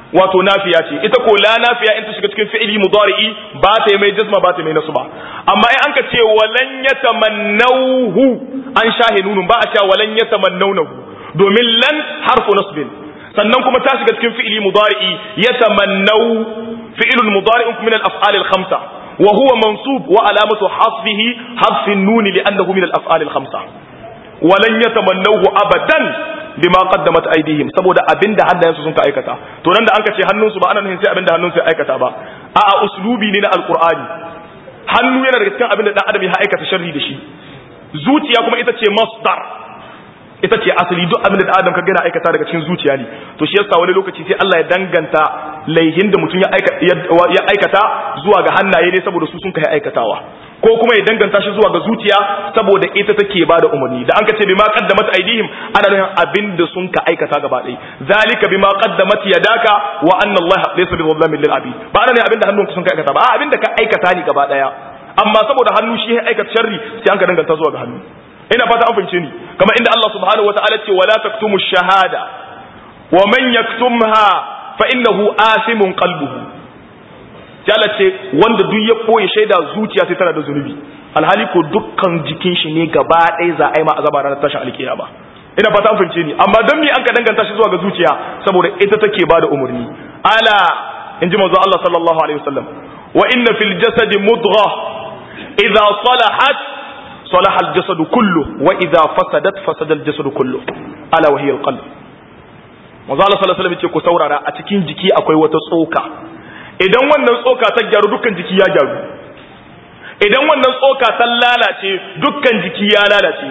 Speaker 1: wato nafiya ce ita ko la nafiya in ta shiga cikin fi'ili mudari'i ba ta yi mai jazma ba ta yi mai nasba amma in an ka ce walan yatamannawhu an shahe nunun ba a cewa walan yatamannawnahu domin lan harfu nasbin sannan kuma ta shiga cikin fi'ili mudari'i yatamannaw fi'ilul mudari'un min al-af'al al-khamsa wa huwa mansub wa alamatu hasbihi hasfi an-nun li'annahu min al-af'al al-khamsa walan yatamannawhu abadan bima qaddamat aydihim saboda abinda hannayensu sun ka aikata to nan da anka ce hannunsu ba ana nufin sai abinda hannunsu ya aikata ba a'a uslubi ne na alqur'ani hannu yana daga cikin abinda dan adam ya aikata sharri da shi zuciya kuma ita ce masdar ita ce asali duk abinda dan adam ka gana aikata daga cikin zuciya ne to shi yasa wani lokaci sai Allah ya danganta laihin da mutum ya aikata zuwa ga hannaye ne saboda su sun kai aikatawa ko kuma ya danganta shi zuwa ga zuciya saboda ita take bada umarni da an ka ce bima qaddamat aidihim ana nufin abinda sun ka aikata gaba ɗaya zalika bima qaddamat yadaka wa anna Allah laysa bi dhallamin lil abid ba ana ne abinda hannunka sun ka aikata ba abinda ka aikata ne gaba ɗaya amma saboda hannu shi ya aikata sharri sai an ka danganta zuwa ga hannu ina fata an fahimce ni kamar inda Allah subhanahu wataala ce wala taktumu shahada wa man yaktumha fa innahu asimun qalbuhu Jala ce wanda duk ya ɓoye shaida zuciya sai tana da zunubi alhali ko dukkan jikin shi ne gaba ɗaya za a yi ma azaba ranar tashin alkiyama ina fata an fahimce ni amma don me an ka danganta shi zuwa ga zuciya saboda ita take bada umarni ala in ji manzo Allah sallallahu alaihi wasallam wa inna fil jasadi mudgha idza salahat salaha al jasadu kullu wa idza fasadat fasada al jasadu kullu ala wa hiya al qalb manzo Allah sallallahu alaihi wasallam ce ku saurara a cikin jiki akwai wata tsoka idan wannan tsoka ta gyaru dukkan jiki ya gyaru idan wannan tsoka ta lalace dukkan jiki ya lalace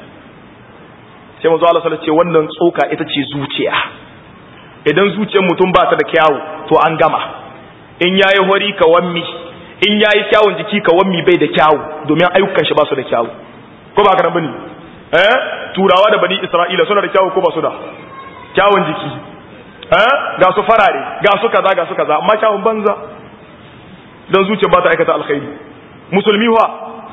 Speaker 1: sai manzo Allah sallallahu ce wannan tsoka ita ce zuciya idan zuciyar mutum ba ta da kyawu to an gama in yayi hori ka wammi in yayi kyawun jiki ka wammi bai da kyawu domin ayyukan shi ba su da kyawu ko ba ka bane eh turawa da bani isra'ila suna da kyawu ko ba su da kyawun jiki ga su farare ga su kaza ga su kaza amma kyawun banza don zuciya ba ta aikata alkhairi musulmi wa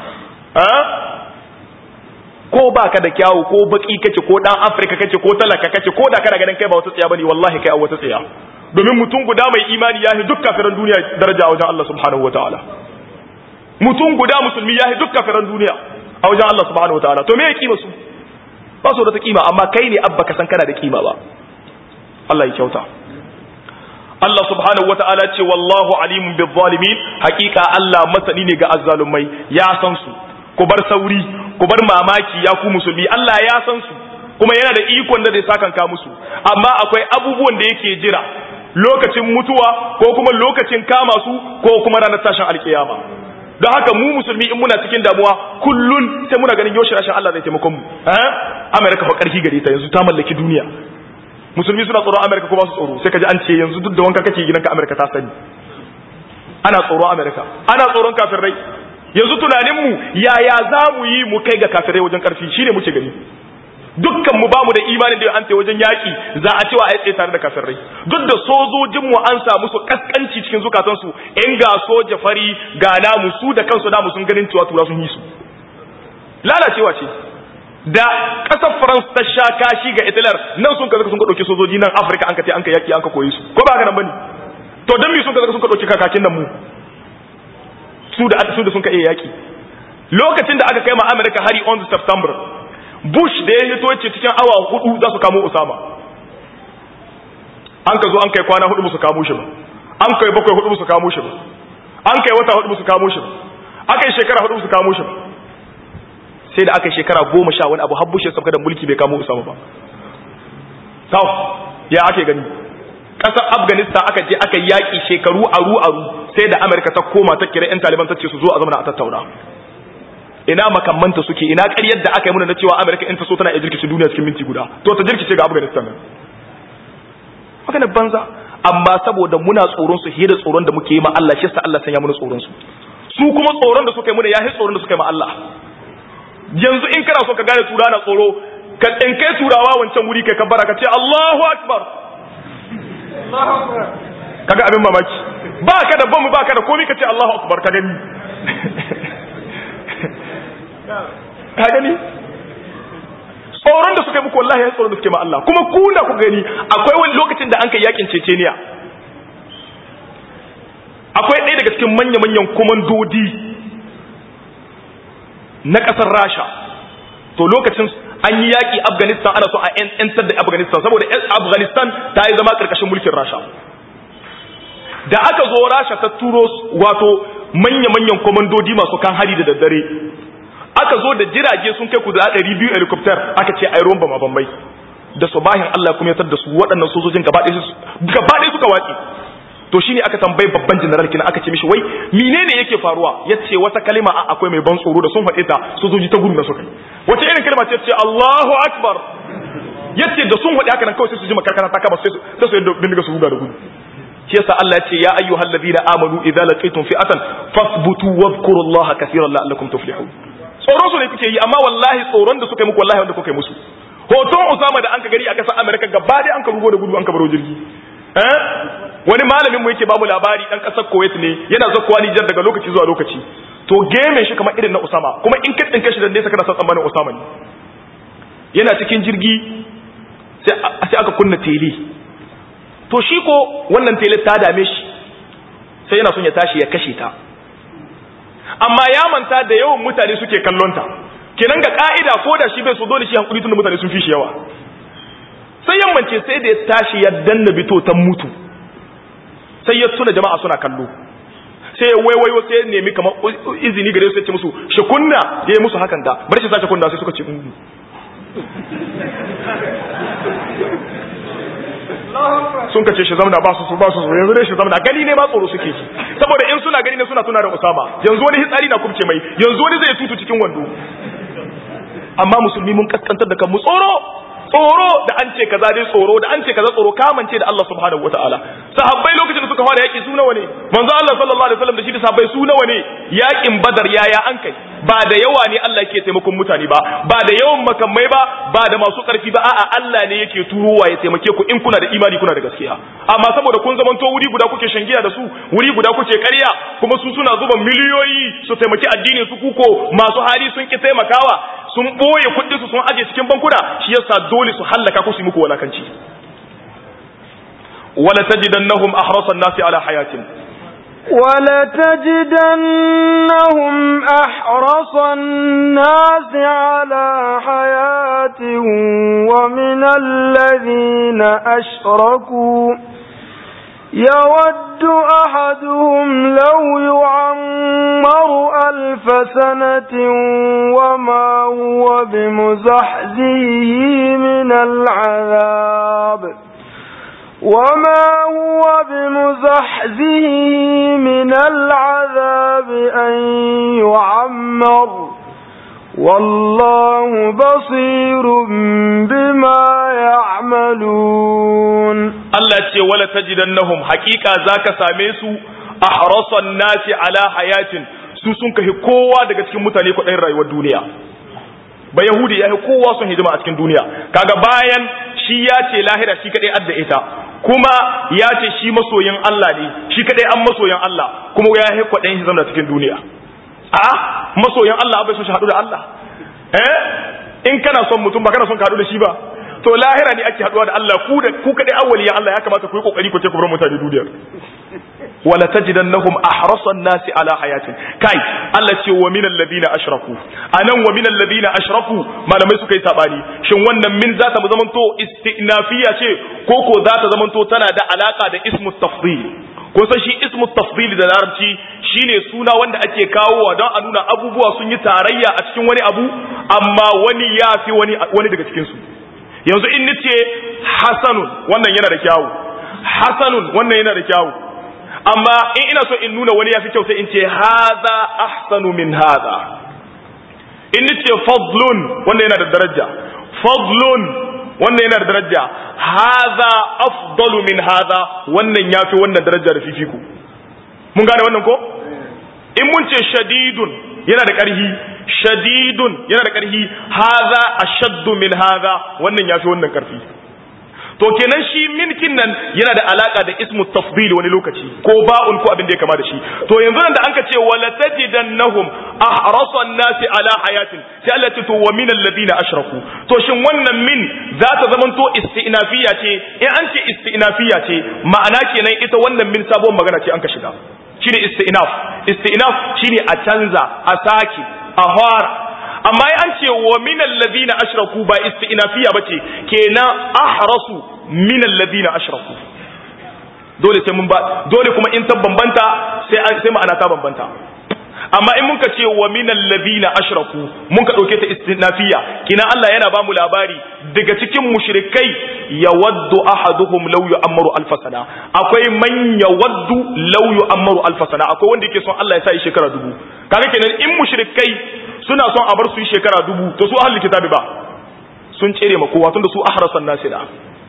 Speaker 1: ko ba ka da kyawu ko baki kace ko dan afirka kace ko talaka kace ko da kana ganin kai ba wata tsaya bane wallahi kai a wata tsaya domin mutum guda mai imani yahi duk kafiran duniya daraja a wajen Allah subhanahu wataala mutum guda musulmi yahi duk kafiran duniya a wajen Allah subhanahu wataala to me ya kima su ba su da ta kima amma kai ne abba ka san kana da kima ba Allah ya kyauta Allah subhanahu wa ta'ala ce wallahu alimun bil zalimin hakika Allah masani ne ga azzalumai ya san su ku bar sauri ku bar mamaki ya ku musulmi Allah ya san su kuma yana da ikon da zai sakanka musu amma akwai abubuwan da yake jira lokacin mutuwa ko kuma lokacin kama su ko kuma ranar tashin alkiyama don haka mu musulmi in muna cikin damuwa kullun sai muna ganin yoshi rashin Allah zai taimakon mu eh America fa karfi gare ta yanzu ta mallaki duniya musulmi suna tsoron amerika ko ba su tsoro sai ka ji an ce yanzu duk da wanka kake gidanka amerika ta sani ana tsoron amerika ana tsoron kafirai yanzu tunaninmu yaya za mu yi mu kai ga kafirai wajen karfi shine muke gani dukkan mu bamu da imanin da an wajen yaki za a cewa a tsaye tare da kafirai duk da sojojin mu an samu su kaskanci cikin zukatansu in ga soja fari ga namu su da kansu namu sun ganin cewa tura sun yi su lalacewa ce da ƙasar France ta sha kashi ga Hitler nan sun kaza sun ka dauki sojoji nan Afirka an ka ce an ka yaki an ka koyi su ko ba haka nan bane to dan me sun kaza sun ka dauki kakakin nan mu su da su da sun ka iya yaki lokacin da aka kai ma America hari on September Bush da ya hito ce cikin awa hudu za su kamo Osama an ka zo an kai kwana hudu su kamo shi ba an kai bakwai hudu su kamo shi ba an kai wata hudu su kamo shi ba aka yi shekara hudu su kamo shi ba sai da aka yi shekara goma sha wani abu har bushe sabka da mulki bai kamo usama ba sau ya ake gani ƙasar afghanistan aka je aka yaƙi shekaru aru aru sai da amurka ta koma ta kira 'yan taliban ta ce su zo a zamana a tattauna ina makamanta suke ina ƙaryar da aka yi muna na cewa amurka in ta so tana iya jirkice duniya cikin minti guda to ta jirkice ga afghanistan nan magana banza amma saboda muna tsoron su fiye da tsoron da muke yi ma Allah shi yasa Allah sanya muna tsoron su su kuma tsoron da suka yi muna yahi tsoron da suka yi ma Allah yanzu in kana so ka gane tura na tsoro ka tsinkai turawa wancan wuri kai kabbara ka ce Allahu akbar kaga abin mamaki ba ka da bamu ba ka da komai ka ce Allahu akbar ka gani ka gani tsoron da suka yi muku wallahi ya tsoron da suke ma Allah kuma kuna ku gani akwai wani lokacin da an kai yakin Ceceniya ɗaya daga cikin manya-manyan komandodi na ƙasar rasha to lokacin an yi yaƙi afghanistan ana so a 'yantar da afghanistan saboda afghanistan ta yi zama ƙarƙashin mulkin rasha da aka zo rasha ta turo wato manya-manyan komandodi masu kan hari da daddare aka zo da jirage sun kai ku da 200 helicopter aka ce ai romba mabambai da subahin Allah kuma ya tar da su waɗannan sojojin gaba ɗaya suka watsi to shine aka tambayi babban general kina aka ce mishi wai menene yake faruwa yace wata kalima a akwai mai ban tsoro da sun faɗe ta sojoji ta gudu na suka wace irin kalma ce ce Allahu akbar yace da sun faɗi haka nan kawai sai su ji makarkata ta kama sai su sai su yadda bindiga su huda da gudu shi yasa Allah ya ce ya ayyuhal ladina amanu idza laqitum fi'atan fasbutu wadhkurullaha kaseeran la'allakum tuflihun tsoro su ne kuke yi amma wallahi tsoron da suka yi muku wallahi wanda kuka yi musu hoton Usama da an ka gari a kasar America gaba dai an ka rugo da gudu an ka baro jirgi eh wani malamin mu yake babu labari dan kasar Kuwait ne yana zakkuwa Niger daga lokaci zuwa lokaci to game shi kamar irin na Usama kuma in ka tsinke shi da nesa kana san tsammanin Usama ne yana cikin jirgi sai aka kunna tele to shi ko wannan tele ta dame shi sai yana son ya tashi ya kashe ta amma ya manta da yawan mutane suke kallon ta kenan ga ka'ida ko da shi bai so dole shi hankuli tunda mutane sun fi shi yawa sai yammance sai da ya tashi ya danna bito ta mutu sai ya tuna jama'a suna kallo sai ya waiwayo sai ya nemi kamar izini gare su ya ce musu shi kunna ya yi musu hakan da bari shi sace kunna sai suka ce sun kace shi zamana ba su su ba su yanzu dai shi zamana gani ne ma tsoro suke ji saboda in suna gani ne suna tuna da Usama yanzu wani hitsari na kubce mai yanzu wani zai tutu cikin wando amma musulmi mun kaskantar da kanmu tsoro tsoro da an ce kaza dai tsoro da an ce kaza tsoro kamance da Allah subhanahu wataala sahabbai lokacin da suka fara yaki su nawa ne manzo Allah sallallahu alaihi wasallam da shi da sahabbai su nawa ne yakin badar yaya an kai ba da yawa ne Allah yake taimakon mutane ba ba da yawan makamai ba ba da masu karfi ba a'a Allah ne yake turowa ya taimake ku in kuna da imani kuna da gaskiya amma saboda kun zamanto wuri guda kuke shangiya da su wuri guda kuke ƙarya kuma su suna zuba miliyoyi su taimaki addinin su kuko masu hali sun ki taimakawa sun boye kuɗin su sun aje cikin bankuna shi yasa dole su hallaka ku su muku walakanci wala tajidannahum ahrasan nasi ala hayatin
Speaker 2: ولتجدنهم أحرص الناس على حياة ومن الذين أشركوا يود أحدهم لو يعمر ألف سنة وما هو بمزحزه من العذاب وما هو بمزحزه من العذاب أن يعمر والله بصير بما يعملون
Speaker 1: Allah ce wala tajidannahum haqiqa zaka same su ahrasan nasi ala hayatin su sun kahi kowa daga cikin mutane kudain rayuwar duniya ba yahudi ya kowa sun hidima a cikin duniya kaga bayan shi ya ce lahira shi kadai adda ita kuma ya ce shi masoyin Allah ne shi kadai an masoyin Allah kuma ya yi kwaɗayin shi zama cikin duniya a masoyin Allah bai so shi haɗu da Allah eh in kana son mutum ba kana son ka haɗu da shi ba to lahira ne ake haɗuwa da Allah ku da ku kadai awwaliyan Allah ya kamata ku yi kokari ku ce ku bar mutane duniyar wala tajidannahum ahrasan nasi ala hayatin kai Allah ce wa minal ladina ashraku anan wa minal ladina ashraku malamai suka yi sabani shin wannan min za ta zamanto istinafiya ce ko ko za ta zamanto tana da alaka da ismu tafdil ko san shi ismu tafdil da larabci shine suna wanda ake kawowa don a nuna abubuwa sun yi tarayya a cikin wani abu amma wani ya fi wani wani daga cikin su yanzu in nace hasanun wannan yana da kyawu hasanun wannan yana da kyawu amma in ina so in nuna wani ya fi kyau sai in ce haza ahsanu min haza in ni ce fadlun wannan yana da daraja fadlun wannan yana da daraja haza afdalu min haza wannan ya fi wannan daraja da fifiku mun gane wannan ko in mun ce shadidun yana da ƙarhi shadidun yana da ƙarhi haza ashaddu min haza wannan ya fi wannan ƙarfi to kenan shi minkin nan yana da alaka da ismu tafdil wani lokaci ko ba'un ko abin da ya kama da shi to yanzu nan da anka ce wala tajidannahum ahrasan nasi ala hayatin sai Allah ce to wa min alladhina ashraku to shin wannan min za ta zamanto istinafiya ce in an ce istinafiya ce ma'ana kenan ita wannan min sabon magana ce an ka shiga shine istinaf istinaf shine a canza a saki a fara amma an ce wa min alladhina ashraku ba istinafiya bace kenan ahrasu min alladhina ashraku dole sai mun ba dole kuma in ta bambanta sai an sai ma'ana ta bambanta amma in muka ce wa min alladhina ashraku mun ka dauke ta istinafiya kina Allah yana ba mu labari daga cikin mushrikai yawaddu ahaduhum law yu'ammaru alf sana akwai man yawaddu law yu'ammaru alf sana akwai wanda yake son Allah ya sa shi shekara dubu kaga kenan in mushrikai suna son a bar su yi shekara dubu to su ahlul kitabi ba sun tsere ma kowa tunda su ahrasan nasira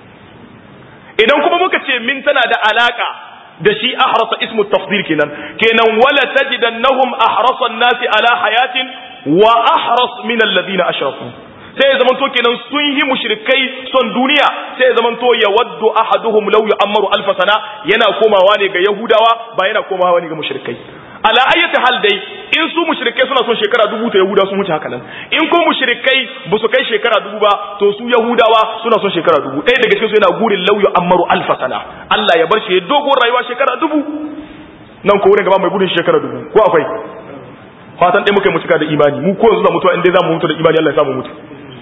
Speaker 1: idan kuma muka ce min tana da alaka da shi ahrasa ismu tafdil kenan kenan wala tajidannahum ahrasa an-nasi ala hayatin wa ahras min alladhina ashraku sai ya zamanto kenan sun yi mushrikai son duniya sai ya zamanto ya waddu ahaduhum law yu'ammaru alf sana yana komawa ne ga yahudawa ba yana komawa ne ga mushrikai ala ayyati hal dai in su mushrikai suna son shekara dubu to yahudawa sun wuce haka nan in ko mushrikai ba su kai shekara dubu ba to su yahudawa suna son shekara dubu ɗaya daga cikin su yana gurin lauyu ammaru alfa sana Allah ya bar shi dogon rayuwa shekara dubu nan ko wurin gaba mai gudun shekara dubu ko akwai fatan ɗaya muka yi mutuka da imani mu ko yanzu za mutuwa in dai za mu mutu da imani Allah ya samu mutu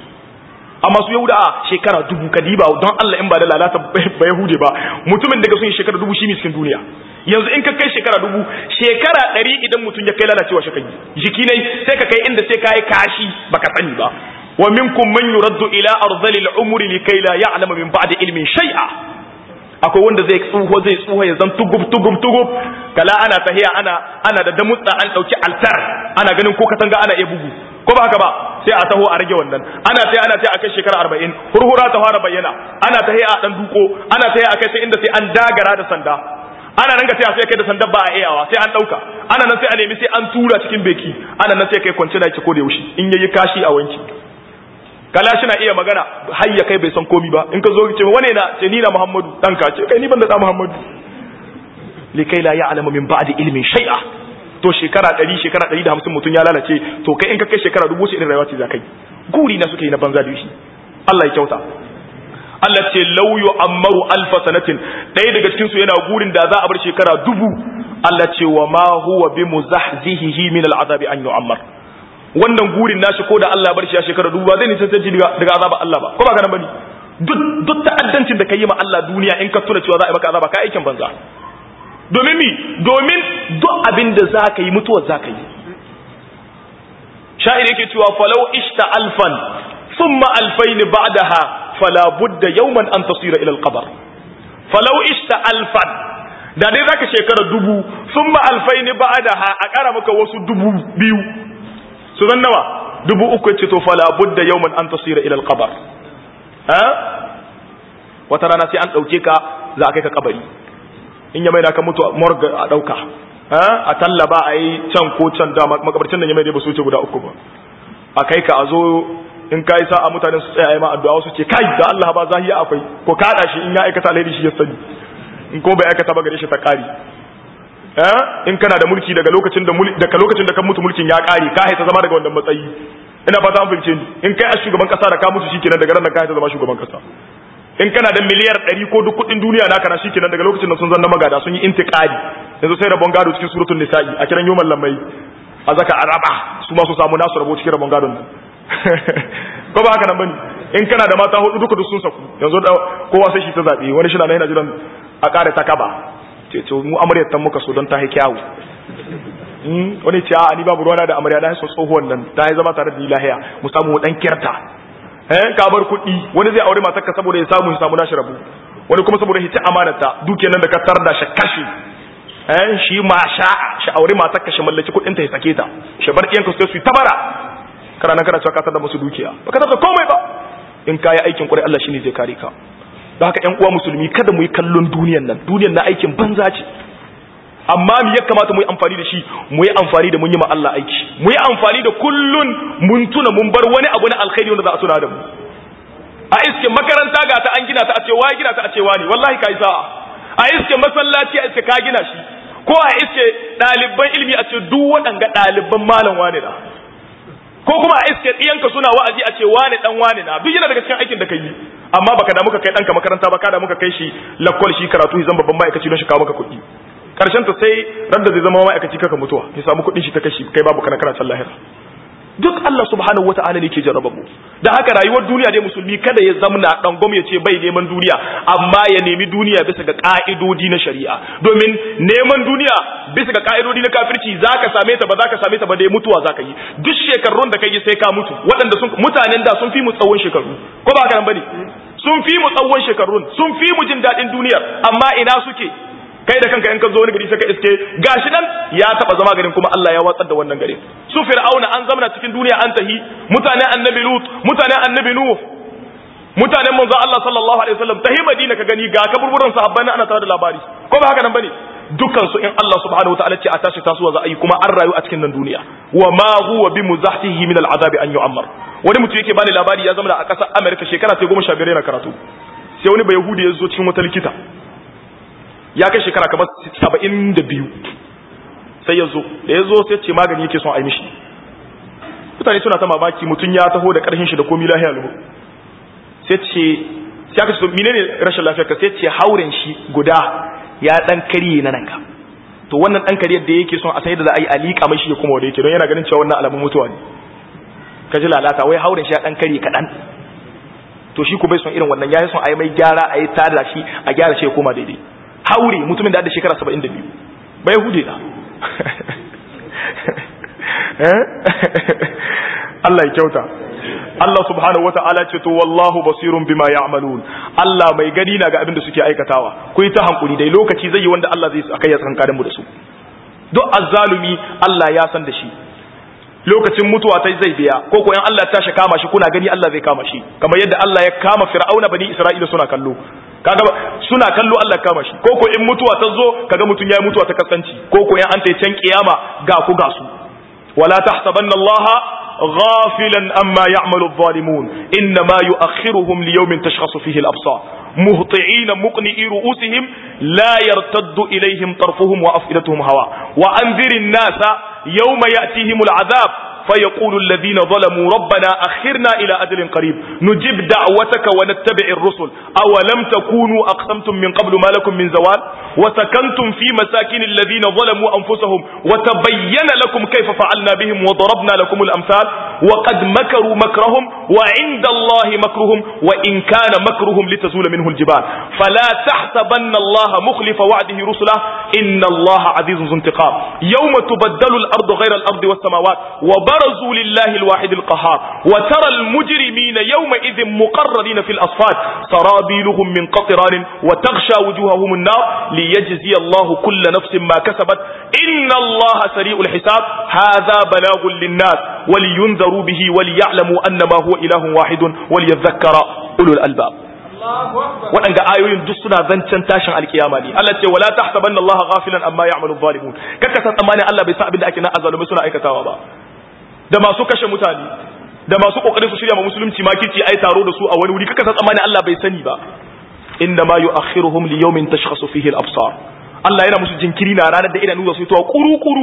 Speaker 1: amma su yahuda a shekara dubu kadiba don Allah in ba da lalata ba yahude ba mutumin daga sun yi shekara dubu shi ne cikin duniya yanzu in ka kai shekara dubu shekara ɗari idan mutum ya kai lalacewa shi kai jiki ne sai ka kai inda sai ka yi kashi baka sani ba wa minkum man yuraddu ila arzalil umri likay la ya'lamu min ba'di ilmin shay'a akwai wanda zai tsuho zai tsuho ya zan tugub tugub tugub kala ana tahiya ana ana da damutsa an dauki altar ana ganin ko katanga ana iya bugu ko ba haka ba sai a taho a rage wannan ana sai ana sai a kai shekara 40 hurhura ta fara bayyana ana tahiya a dan duko ana tahiya a kai sai inda sai an dagara da sanda ana nan ga sai a sai kai da sandar ba a iyawa sai an dauka ana nan sai a nemi sai an tura cikin beki ana nan sai kai kwance da yake ko da yaushe in yayi kashi a wanki kala shi na iya magana har ya kai bai san komi ba in ka zo ce wane na ce ni na Muhammadu dan ka ce kai ni ban da Muhammadu likai la ya'lamu min ba'di ilmin shay'a to shekara 100 shekara 150 mutun ya lalace to kai in ka kai shekara dubu sai irin rayuwa ce za kai guri na suke yi na banza da shi Allah ya kyauta Allah ce law yu'ammaru alfa sanatin ɗaya daga cikin su yana gurin da za a bar shekara dubu Allah ce wa ma huwa bi muzahzihi min al'azabi an yu'ammar wannan gurin nashi ko da Allah bar shi a shekara dubu ba zai nisan canji daga azaba Allah ba ko ba ka nan bane duk duk ta'addancin da kai ma Allah duniya in ka tuna cewa za a yi maka azaba ka aikin banza domin mi domin duk abin da za ka yi mutuwar za ka yi sha'ir yake cewa falau ishta alfan thumma alfayn ba'daha fala budda yawman an tasira ila al-qabr falau ishta alfan da dai zaka shekara dubu thumma alfayn ba'daha a kara maka wasu dubu biyu su zan nawa dubu uku ce to fala budda yawman an tasira ila al-qabr ha wata rana sai an dauke ka za a kai ka kabari in ya mai da ka mutu morgue a dauka ha a tallaba a yi can ko can da makabarcin nan ya mai da ba su wuce guda uku ba a kai ka a zo in kai sa'a mutanen su tsaya ma addu'a wasu ce kai da Allah ba zahiya akwai ko kada shi in ya aikata alheri shi ya sani in ko bai aikata ba gare shi ta kari in kana da mulki daga lokacin da daga lokacin da kan mutu mulkin ya kare ka haita zama daga wannan matsayi ina fata an fahimce ni in kai a shugaban kasa da ka mutu shikenan daga ran nan ka haita zama shugaban kasa in kana da miliyar 100 ko duk kudin duniya naka na shikenan daga lokacin da sun zanna magada sun yi intiqadi yanzu sai rabon gado cikin suratul nisa'i a kiran yoman lamai a zaka araba su ma su samu nasu rabo cikin rabon gadon nan ko ba haka nan bane in kana da mata hudu duka duk sun saku yanzu da kowa sai shi ta zabe wani shi na yana jiran a kare ta kaba ce to mu amaryar tan muka so don ta yi kyawu wani ce a ni babu ruwana da amarya na so tsohuwan nan ta yi zama tare da lahiya mu samu dan kirta eh ka bar kuɗi wani zai aure matarka saboda ya samu ya samu nashi rabu wani kuma saboda hice amanarta dukiyar nan da ka tarda shi kashi eh shi ma sha shi aure matarka shi mallaki kuɗin ta ya sake ta shi bar iyanka su su tabara kana nan kana cewa ka tarda musu dukiya baka tarda komai ba in ka yi aikin kwarai Allah shine zai kare ka da haka ƴan uwa musulmi kada mu yi kallon duniyan nan duniyan na aikin banza ce amma mu ya kamata mu yi amfani da shi mu yi amfani da mun yi ma Allah aiki mu yi amfani da kullun mun tuna mun bar wani abu na alkhairi wanda za a tuna da mu a iske makaranta ga ta an gina ta a ce wai gina ta a ce wani wallahi kai sa'a a iske masallaci a iske ka gina shi ko a iske ɗaliban ilimi a ce duk waɗanga ɗaliban malam wani na ko kuma a iske ɗiyanka suna wa'azi a ce wani ɗan wani na duk yana daga cikin aikin da ka yi amma baka da muka kai ɗanka makaranta ba ka da muka kai shi lakwal shi karatu zan babban ma'aikaci don shi kawo maka kuɗi karshen ta sai ran da zai zama ma'aikaci kaka mutuwa ya samu kuɗin shi ta kashi kai babu kana kana can lahira duk Allah subhanahu wata'ala ne ke jarraba mu da haka rayuwar duniya dai musulmi kada ya zamna dan gwam ya ce bai neman duniya amma ya nemi duniya bisa ga ka'idodi na shari'a domin neman duniya bisa ga ka'idodi na kafirci zaka same ta ba zaka same ta ba dai mutuwa zaka yi duk shekarun da kai sai ka mutu waɗanda sun mutanen da sun fi mu tsawon shekaru ko ba haka nan bane sun fi mu tsawon shekarun sun fi mu jin daɗin duniyar amma ina suke kai da kanka in ka zo wani gari sai ka iske gashi nan ya taba zama garin kuma Allah ya watsar da wannan garin su fir'auna an zamana cikin duniya an tahi mutanen annabi lut mutanen annabi nuh mutanen manzo Allah sallallahu alaihi wasallam tahi madina ka gani ga kaburburan sahabban ana tare da labari ko ba haka nan bane dukkan su in Allah subhanahu wataala ce a tashi tasowa za a yi kuma an rayu a cikin nan duniya wa ma huwa bi muzahtihi min al'adabi an yu'ammar wani mutum yake bani labari ya zama a ƙasar America shekara ta 15 yana karatu sai wani bayahudi ya zo cikin wata likita ya kai shekara kamar saba'in da biyu sai ya zo da ya zo sai ce magani yake son a yi mishi mutane suna ta mamaki mutum ya taho da ƙarshen shi da komi lahiya lubu sai ce sai aka ce mine ne rashin lafiyar ka sai ce hauren shi guda ya ɗan karye na nan ka to wannan ɗan kariyar da yake son a san yadda za a yi a liƙa mai shi ya kuma wanda yake don yana ganin cewa wannan alamun mutuwa ne ka ji lalata wai hauren shi ya ɗan karye kaɗan to shi ku bai son irin wannan ya yi son a yi mai gyara a yi tada shi a gyara shi ya koma daidai haure mutumin da da shekara saba'in da biyu bai hude na Allah ya kyauta Allah subhanahu wa ta'ala ce to wallahu basirun bima ya'malun Allah mai gani na ga abin da suke aikatawa ku yi ta hankuli dai lokaci zai yi wanda Allah zai akai ya tsankarin mu da su duk azzalumi Allah ya san da shi lokacin mutuwa ta zai biya ko ko in Allah ya tashi kama shi kuna gani Allah zai kama shi kamar yadda Allah ya kama Fir'auna bani Isra'ila suna kallo kaga suna kallo Allah ya kama shi ko ko in mutuwa ta zo kaga mutun yayi mutuwa ta kaskanci ko ko in an ta can kiyama ga ku ga su wala tahsabanna Allah ghafilan amma ya'malu adh-dhalimun inma yu'akhiruhum li yawmin tashkhasu fihi al-absar muhti'ina muqni'i ru'usihim la yartaddu ilayhim tarfuhum wa af'idatuhum hawa wa anzirin nasa yawma ya'tihim al-'adhab فيقول الذين ظلموا ربنا أخرنا إلى أجل قريب نجيب دعوتك ونتبع الرسل أولم تكونوا أقسمتم من قبل ما لكم من زوال وسكنتم في مساكن الذين ظلموا أنفسهم وتبين لكم كيف فعلنا بهم وضربنا لكم الأمثال وقد مكروا مكرهم وعند الله مكرهم وإن كان مكرهم لتزول منه الجبال فلا تحسبن الله مخلف وعده رسله إن الله عزيز ذو انتقام يوم تبدل الأرض غير الأرض والسماوات وبرزوا لله الواحد القهار وترى المجرمين يومئذ مقررين في الأصفاد سرابيلهم من قطران وتغشى وجوههم النار ليجزي الله كل نفس ما كسبت إن الله سريع الحساب هذا بلاغ للناس ولينذروا به وليعلموا أنما هو إله واحد وليذكر أولو الألباب waɗanda ayoyin duk suna zancen tashin alkiyama ne Allah ce wala tahsabanna Allah ghafilan amma ya'malu zalimun kaka san tsammanin Allah bai san abin da ake na azalumai suna aikatawa ba da masu kashe mutane da masu kokarin su shirya ma musulunci makirci ai taro da su a wani wuri kaka san tsammanin Allah bai sani ba inna ma yu'akhiruhum li yawmin tashkhasu fihi al-absar Allah yana musu jinkiri na ranar da idanu za su fitowa kuru kuru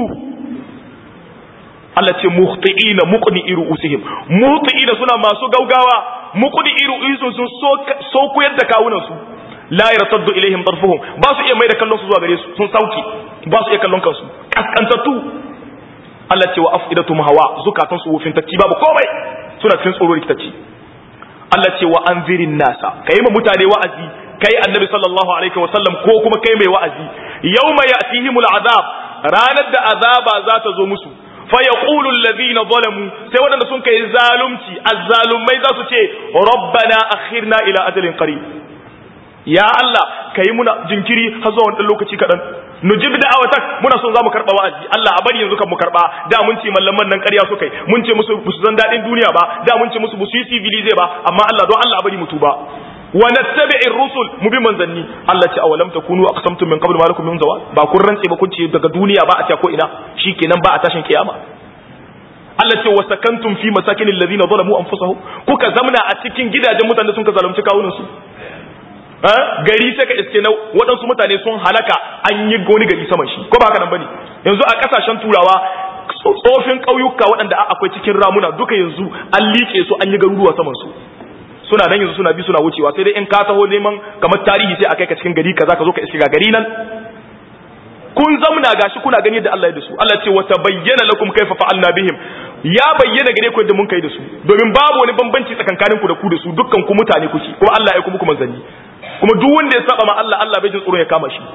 Speaker 1: Allah ce muhti'ina muqni'i ru'usihim muhti'ina suna masu gaugawa muqni'i ru'usihim sun so koyar da kawunan su la yartaddu ilaihim tarfuhum ba su iya mai da kallon su zuwa gare su sun sauki ba su iya kallon kansu kaskantattu Allah ce wa afidatuhum hawa zukatan su wufin tacci babu komai suna cikin tsoro rikitacci Allah ce wa anzirin nasa kai ma mutane wa'azi kai annabi sallallahu alaihi wa sallam ko kuma kai mai wa'azi yawma ya'tihimul azab ranar da azaba za ta zo musu fa yaqulu alladhina zalamu sai wadanda sun kai zalunci azzalumai za su ce rabbana akhirna ila ajalin qarib ya Allah kai muna jinkiri har zuwa wani lokaci kadan nujib da'awatak muna son zamu karba wa'azi Allah a bari yanzu kan mu karba da mun ce mallaman nan ƙarya suka yi mun ce musu su san dadin duniya ba da mun ce musu su yi civilize ba amma Allah don Allah a bari mu tuba wa nattabi'ir rusul mu bi manzanni Allah ce awalam takunu aqsamtum min qabl ma lakum min zawal ba kun rantse ba kun ce daga duniya ba a ta ko ina shikenan ba a tashin kiyama Allah ce wa sakantum fi masakin alladhina zalamu anfusahum kuka zamna a cikin gidajen mutanen sun ka zalunci kawunan su gari sai ka iske na waɗansu mutane sun halaka an yi wani gari saman shi ko ba haka nan bane yanzu a kasashen turawa tsofin ƙauyuka waɗanda akwai cikin ramuna duka yanzu an liƙe su an yi garuruwa saman su suna nan yanzu suna bi suna wucewa sai dai in ka taho neman kamar tarihi sai a kai ka cikin gari kaza ka zo ka iske ga gari nan kun zamna gashi kuna gani da Allah ya da su Allah ce wa tabayyana lakum kaifa fa'alna bihim ya bayyana gare ku yadda mun kai da su domin babu wani bambanci tsakankanin ku da ku da su dukkan ku mutane kuke kuma Allah ya kuma ku manzanni kuma duk wanda ya saba ma Allah Allah bai jin tsoro ya kama shi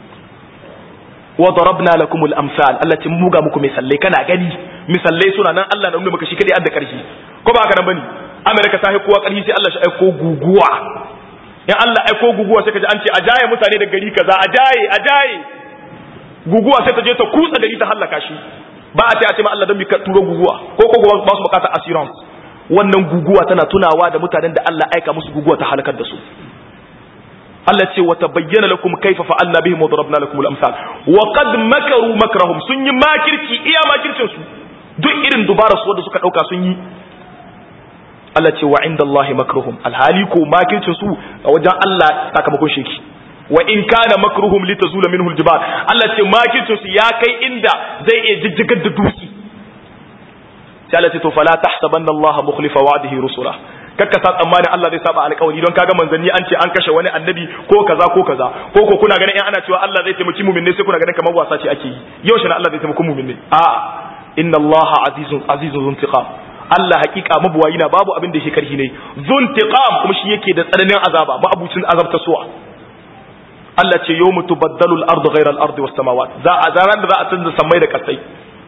Speaker 1: wa darabna lakum al-amsal Allah ce muga muku misallai kana gani misallai suna nan Allah na nuna maka shi kadai adda karshe ko ba haka nan bane Amerika ta kowa karfi sai Allah shi aiko guguwa in Allah aiko guguwa sai kaji an ce a jaye mutane da gari kaza a jaye a jaye guguwa sai ta je ta kutsa gari ta hallaka shi ba a ce a ce ma Allah don bi ka turo guguwa ko ko ba su bukatar assurance wannan guguwa tana tunawa da mutanen da Allah aika musu guguwa ta halakar da su Allah ce wata bayyana lakum kaifa fa'alna bihim wa darabna lakum al-amsal wa qad makaru makrahum sun yi makirci iya makircin su duk irin dubara su wanda suka dauka sun yi Allah ce wa inda Allah makruhum alhali ko makircin su a wajen Allah sakamakon sheki wa in kana makruhum litazula minhu aljibal Allah ce makircin su ya kai inda zai iya jijjigar da duki sai Allah ce to fala tahsabanna Allah mukhlifa wa'dihi rusula kakka sa tsammanin Allah zai saba alƙawari don kaga manzanni an ce an kashe wani annabi ko kaza ko kaza ko ko kuna ganin in ana cewa Allah zai taimaki mu'minai sai kuna ganin kamar wasa ce ake yi yau shi Allah zai taimaki mu'minai a'a inna Allah azizun azizun zuntiqam Allah hakika mabuwayi na babu abin da yake karhi ne zuntiqam kuma shi yake da tsananin azaba ma'abucin azabta suwa Allah ce yawmu tubaddalu al-ardu ghayra al-ardi was samawat za a zaran da za a canza samai da kasai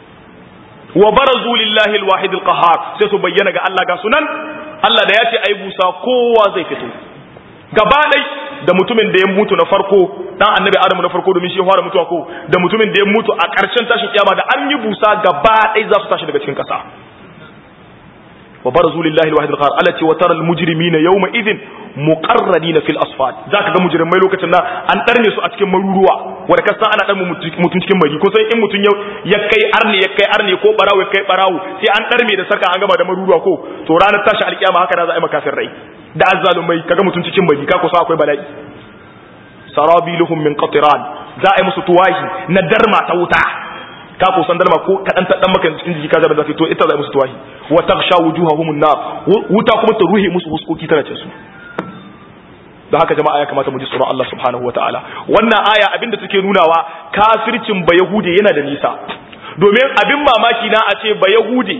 Speaker 1: wa barazu lillahi al-wahid al-qahhar sai su bayyana ga Allah ga sunan Allah da ya ce ai busa kowa zai fito gaba dai da mutumin da ya mutu na farko dan annabi adamu na farko domin shi ya fara mutuwa ko da mutumin da ya mutu a ƙarshen tashin kiyama da an yi busa gaba dai za su tashi daga cikin ƙasa wa barazu lillahi alwahid alqahar allati wa tara almujrimina yawma idhin muqarradina fil asfad zaka ga mujrimai lokacin nan an darne su a cikin maruruwa wanda kasan ana dan mutun cikin mari ko sai in mutun ya kai arne ya kai arne ko barawo ya kai barawo sai an darme da sarka an gama da maruruwa ko to ranar tashi alkiyama haka da za a yi makafin rai da azzalumai kaga mutun cikin mari ka kusa akwai bala'i sarabiluhum min qatiran za a yi musu tuwahi na darma ta wuta ka ko san dalma ko kadan ta dan maka cikin jiki ka zaba zafi to ita za musu tuwahi wa taghsha wujuhahum an-nar wuta kuma ta ruhe musu huskoki tana cin su don haka jama'a ya kamata mu ji tsoron Allah subhanahu wataala wannan aya abinda take nunawa kafircin ba yahude yana da nisa domin abin mamaki na a ce ba yahude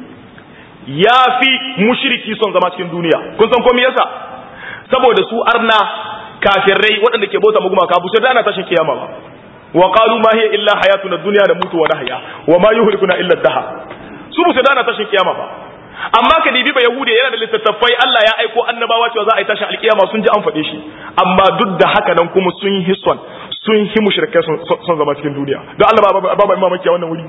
Speaker 1: ya fi mushriki son zama cikin duniya kun san komai yasa saboda su arna kafirai waɗanda ke bauta magumaka bu sai da ana tashin kiyama ba وقالوا ما هي إلا حياتنا الدنيا نموت ونحيا وما يهلكنا إلا الدهر su musu dana tashin kiyama ba amma ka dibi ba yahude yana da littattafai Allah ya aiko annabawa cewa za a yi tashin alkiyama sun ji an faɗe shi amma duk da haka nan kuma sun yi hison sun yi mushrikai son zama cikin duniya don Allah ba ba mamaki a wannan wuri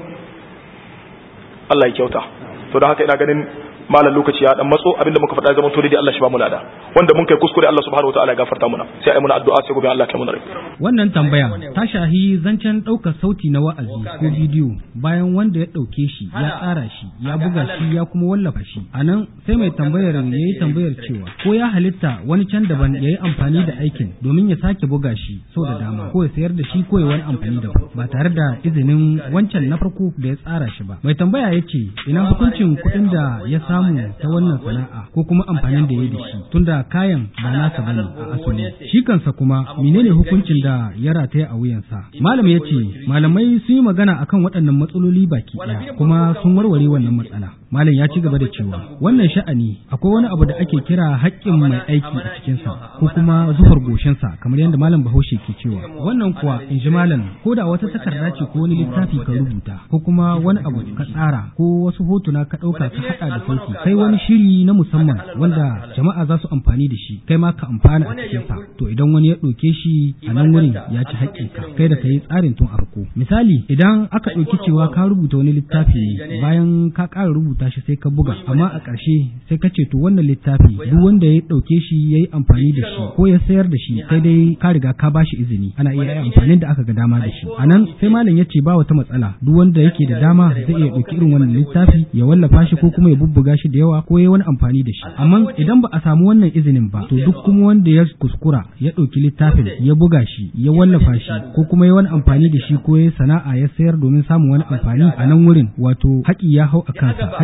Speaker 1: Allah ya kyauta to da haka ina ganin malam lokaci ya dan matso abinda muka faɗa zaman to dai Allah shi ba mu lada wanda mun kai kuskure Allah subhanahu wataala ya gafarta muna sai ai muna addu'a sai gobe Allah ya muna rai
Speaker 3: wannan tambaya ta shahi zancen ɗaukar sauti na wa'azi ko bidiyo bayan wanda ya ɗauke shi ya tsara shi ya buga shi ya kuma wallafa shi anan sai mai tambayar ya yi tambayar cewa ko ya halitta wani can daban ya yi amfani da aikin domin ya sake buga shi sau da dama ko ya sayar da shi ko ya wani amfani daban ba tare da izinin wancan na farko da ya tsara shi ba mai tambaya ya ce ina hukuncin kuɗin da ya samu ta wannan sana'a ko kuma amfanin da ya da shi tunda kayan ba nasa bane a asali shi kansa kuma menene hukuncin da ya rataya a wuyansa malam ya ce malamai sun yi magana akan waɗannan matsaloli baki ɗaya kuma sun warware wannan matsala malam ya ci gaba da cewa wannan sha'ani akwai wani abu da ake kira haƙƙin mai aiki a cikinsa ko kuma zuhar goshinsa kamar yadda malam bahaushe ke cewa wannan kuwa in ji malam ko da wata takarda ce ko wani littafi ka rubuta ko kuma wani abu ka tsara ko wasu hotuna ka ɗauka ka haɗa da sauki kai wani shiri na musamman wanda jama'a za su amfani da shi kai ma ka amfana a cikinsa to idan wani ya ɗauke shi a nan wurin ya ci haƙƙinka kai da ka yi tsarin tun a farko misali idan aka ɗauki cewa ka rubuta wani littafi ne bayan ka ƙara rubuta shi sai ka buga amma a ƙarshe sai ka ce to wannan littafi duk wanda ya ɗauke shi ya yi amfani da shi ko ya sayar da shi sai dai ka riga ka ba shi izini ana iya yi amfanin da aka ga dama da shi a nan sai malam ya ce ba wata matsala duk wanda yake da dama zai iya ɗauki irin wannan littafi ya wallafa shi ko kuma ya bubbuga shi da yawa ko ya wani amfani da shi amma idan ba a samu wannan izinin ba to duk kuma wanda ya kuskura ya ɗauki littafin ya buga shi ya wallafa shi ko kuma ya wani amfani da shi ko ya sana'a ya sayar domin samun wani amfani a nan wurin wato haƙi ya hau a kansa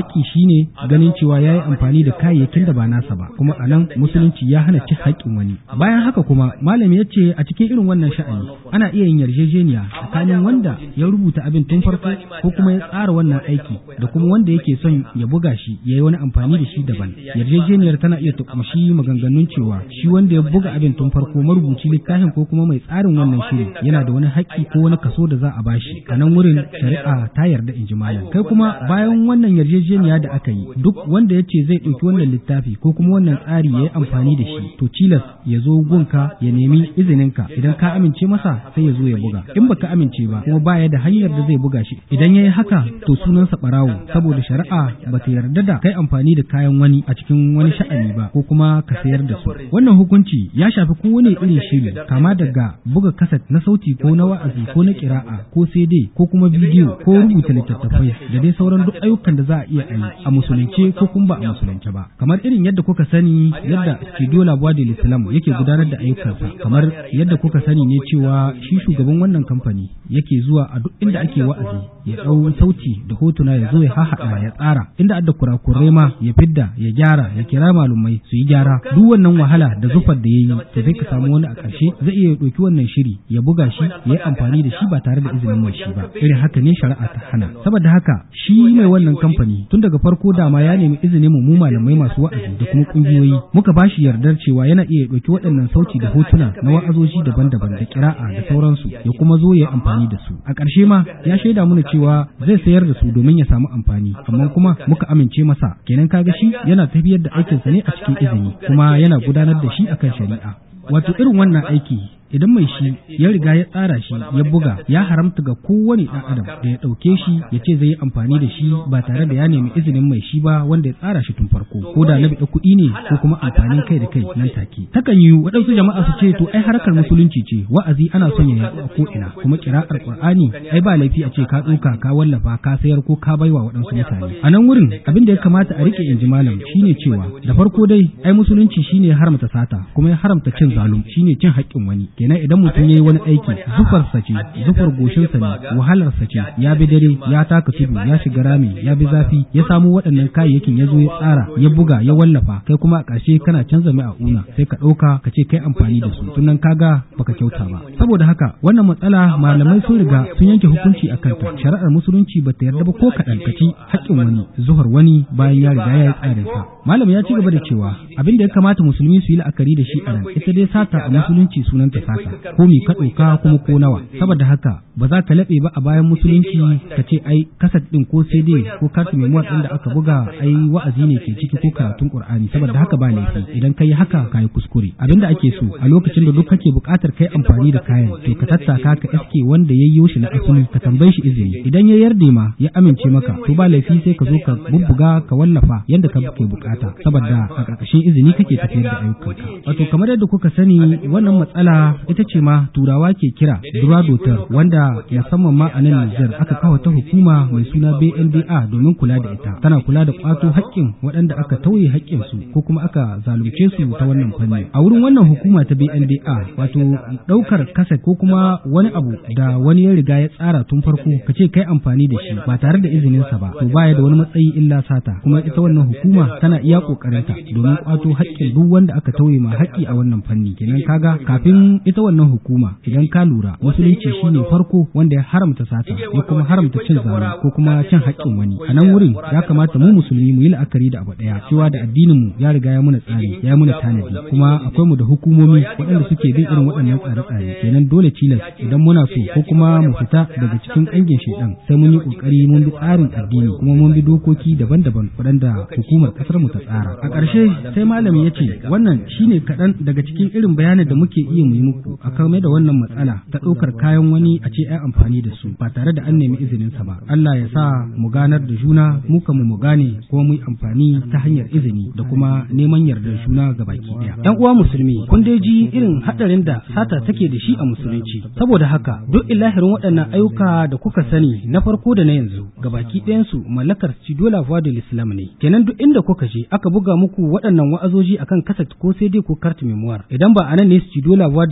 Speaker 3: haƙƙi shine ganin cewa ya yi amfani da kayayyakin da ba nasa ba kuma a nan musulunci ya hana cin haƙƙin wani bayan haka kuma malami ya ce a cikin irin wannan sha'ani ana iya yin yarjejeniya tsakanin wanda ya rubuta abin tun farko ko kuma ya tsara wannan aiki da kuma wanda yake son ya buga shi ya yi wani amfani da shi daban yarjejeniyar tana iya tukumshi maganganun cewa shi wanda ya buga abin tun farko marubuci littafin ko kuma mai tsarin wannan shiri yana da wani haƙƙi ko wani kaso da za a bashi a nan wurin shari'a ta yarda in ji malam kai kuma bayan wannan yarjejeniya da aka yi duk wanda ya ce zai ɗauki wannan littafi ko kuma wannan tsari ya yi amfani da shi to tilas ya zo gunka ya nemi izininka idan ka amince masa sai ya zo ya buga in baka amince ba kuma baya da hanyar da zai buga shi idan ya yi haka to sunansa ɓarawo saboda shari'a ba ta yarda da kai amfani da kayan wani a cikin wani sha'ani ba ko kuma ka sayar da su wannan hukunci ya shafi kowane irin shiri kama daga buga kaset na sauti ko na wa'azi ko na kira'a ko CD ko kuma bidiyo ko rubuta littattafai da dai sauran duk ayyukan da za a iya yi a musulunce ko kuma ba a musulunce ba kamar irin yadda kuka sani yadda studio labuwa da islam yake gudanar da ayyukansa kamar yadda kuka sani ne cewa shi shugaban wannan kamfani yake zuwa a duk inda ake wa'azi ya ɗau sauti da hotuna ya zo ya hahaɗa ya tsara inda adda kurakurai ma ya fidda ya gyara ya kira malumai su yi gyara duk wannan wahala da zufar da ya yi to sai ka samu wani a ƙarshe zai iya ɗauki wannan shiri ya buga shi ya yi amfani da shi ba tare da izinin mai shi ba irin haka ne shari'a ta hana saboda haka shi mai wannan kamfani tun daga farko dama ya nemi izinin mu malamai masu wa'azi da kuma kungiyoyi muka ba shi yardar cewa yana iya ɗauki waɗannan sauti da hotuna na wa'azoji daban-daban da kira'a da sauransu ya kuma zo ya yi amfani da su a ƙarshe ma ya shaida mana cewa zai sayar da su domin ya samu amfani amma kuma muka amince masa kenan kaga shi yana tafiyar da aikinsa ne a cikin izini kuma yana gudanar da shi akan shari'a wato irin wannan aiki idan mai shi ya riga ya tsara shi ya buga ya haramta ga kowane ɗan adam da ya ɗauke shi ya ce zai yi amfani da shi ba tare da ya nemi izinin mai shi ba wanda ya tsara shi tun farko ko da na biɗa kuɗi ne ko kuma amfanin kai da kai nan take takan yi waɗansu jama'a su ce to ai harkar musulunci ce wa'azi ana son ya yaɗu a ko ina kuma kira'ar qur'ani ai ba laifi a ce ka tsoka ka wallafa ka sayar ko ka baiwa waɗansu mutane a nan wurin abin da ya kamata a rike inji malam shine cewa da farko dai ai musulunci shine haramta sata kuma ya haramta cin zalum shine cin haƙƙin wani kenan idan mutum ya yi wani aiki zufarsa ce zufar goshinsa ne wahalarsa ce ya bi dare ya taka tudu ya shiga rami ya bi zafi ya samu waɗannan kayayyakin ya zo ya tsara ya buga ya wallafa kai kuma a ƙarshe kana canza mai a una sai ka ɗauka ka ce kai amfani da su tunan kaga baka kyauta ba saboda haka wannan matsala malamai sun riga sun yanke hukunci a kanta shari'ar musulunci ba ta yarda ba ko kaɗan ka ci haƙƙin wani zuhar wani bayan ya riga ya yi tsarinsa malam ya ci gaba da cewa abin da ya kamata musulmi su yi la'akari da shi a nan ita dai sata a musulunci sunanta sata ko me ka ɗauka kuma ko nawa saboda haka ba za ka laɓe ba a bayan musulunci ka ce ai kasat ɗin ko cd ko kartu memoir ɗin da aka buga ai wa'azi ne ke ciki ko karatun qur'ani saboda haka ba laifi idan ka yi haka ka yi kuskure abinda ake so a lokacin da duk kake buƙatar kai amfani da kayan to ka tattaka ka iske wanda ya yi shi na asali ka tambaye shi izini idan ya yarda ma ya amince maka to ba laifi sai ka zo ka bubbuga ka wallafa yadda ka ke bukata saboda a ƙarƙashin izini kake tafiyar da ayyukanka wato kamar yadda kuka sani wannan matsala ita ce ma turawa ke kira duradotar wanda musamman ma a nan Nijar aka kawo ta hukuma mai suna BNDA domin kula da ita tana kula da kwato haƙƙin waɗanda aka tauye haƙƙin su ko kuma aka zalunce su ta wannan fanni a wurin wannan hukuma ta BNDA wato ɗaukar kasa ko kuma wani abu da wani ya riga ya tsara tun farko ka ce kai amfani da shi ba tare da izinin sa ba to baya da wani matsayi illa sata kuma ita wannan hukuma tana iya kokarinta domin kwato haƙƙin duk wanda aka tauye ma haƙƙi a wannan fanni kenan kaga kafin ita wannan hukuma idan ka lura musulunci shine farko wanda ya haramta sata ya kuma haramta cin zalunci ko kuma cin haƙƙin wani a nan wurin ya kamata mu musulmi mu yi la'akari da abu ɗaya cewa da addinin mu ya riga ya muna tsari ya muna tanadi kuma akwai mu da hukumomi waɗanda suke bin irin waɗannan tsare-tsare kenan dole tilas idan muna so ko kuma mu fita daga cikin ƙangin shaidan sai mun yi ƙoƙari mun bi tsarin addini kuma mun bi dokoki daban-daban waɗanda hukumar ƙasar mu ta tsara a ƙarshe sai malami ya ce wannan shine kaɗan daga cikin irin bayanin da muke iya mu yi muku a kame da wannan matsala ta ɗaukar kayan wani a ce ai amfani da su ba tare da an nemi izinin sa ba Allah ya sa mu ganar da juna mu kan mu gane kuma mu yi amfani ta hanyar izini da kuma neman yardar juna ga baki ɗaya ɗan uwa musulmi kun dai ji irin haɗarin da sata take da shi a musulunci saboda haka duk ilahirin waɗannan ayyuka da kuka sani na farko da na yanzu ga baki ɗayansu mallakar Cidola Vodil Islam ne kenan duk inda kuka je aka buga muku waɗannan wa'azoji akan kaset ko sai dai ko kart memoir idan ba anan ne Cidola Vodil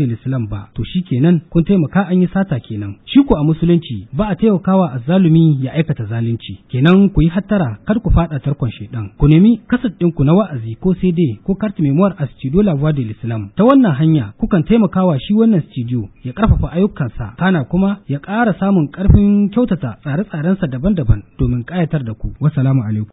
Speaker 3: Islam ba to shi kenan kun taimaka an yi sata kenan shi ku a musulunci ba a taimakawa azzalumi ya aikata zalunci kenan ku yi hattara kar ku fada tarkon shedan ku nemi kasat ɗinku na wa'azi ko CD ko carte memoire a studio La Voix de l'Islam ta wannan hanya kukan taimakawa shi wannan studio ya karfafa ayyukansa kana kuma ya ƙara samun ƙarfin kyautata tsare-tsarensa daban-daban domin ƙayatar da ku wassalamu alaikum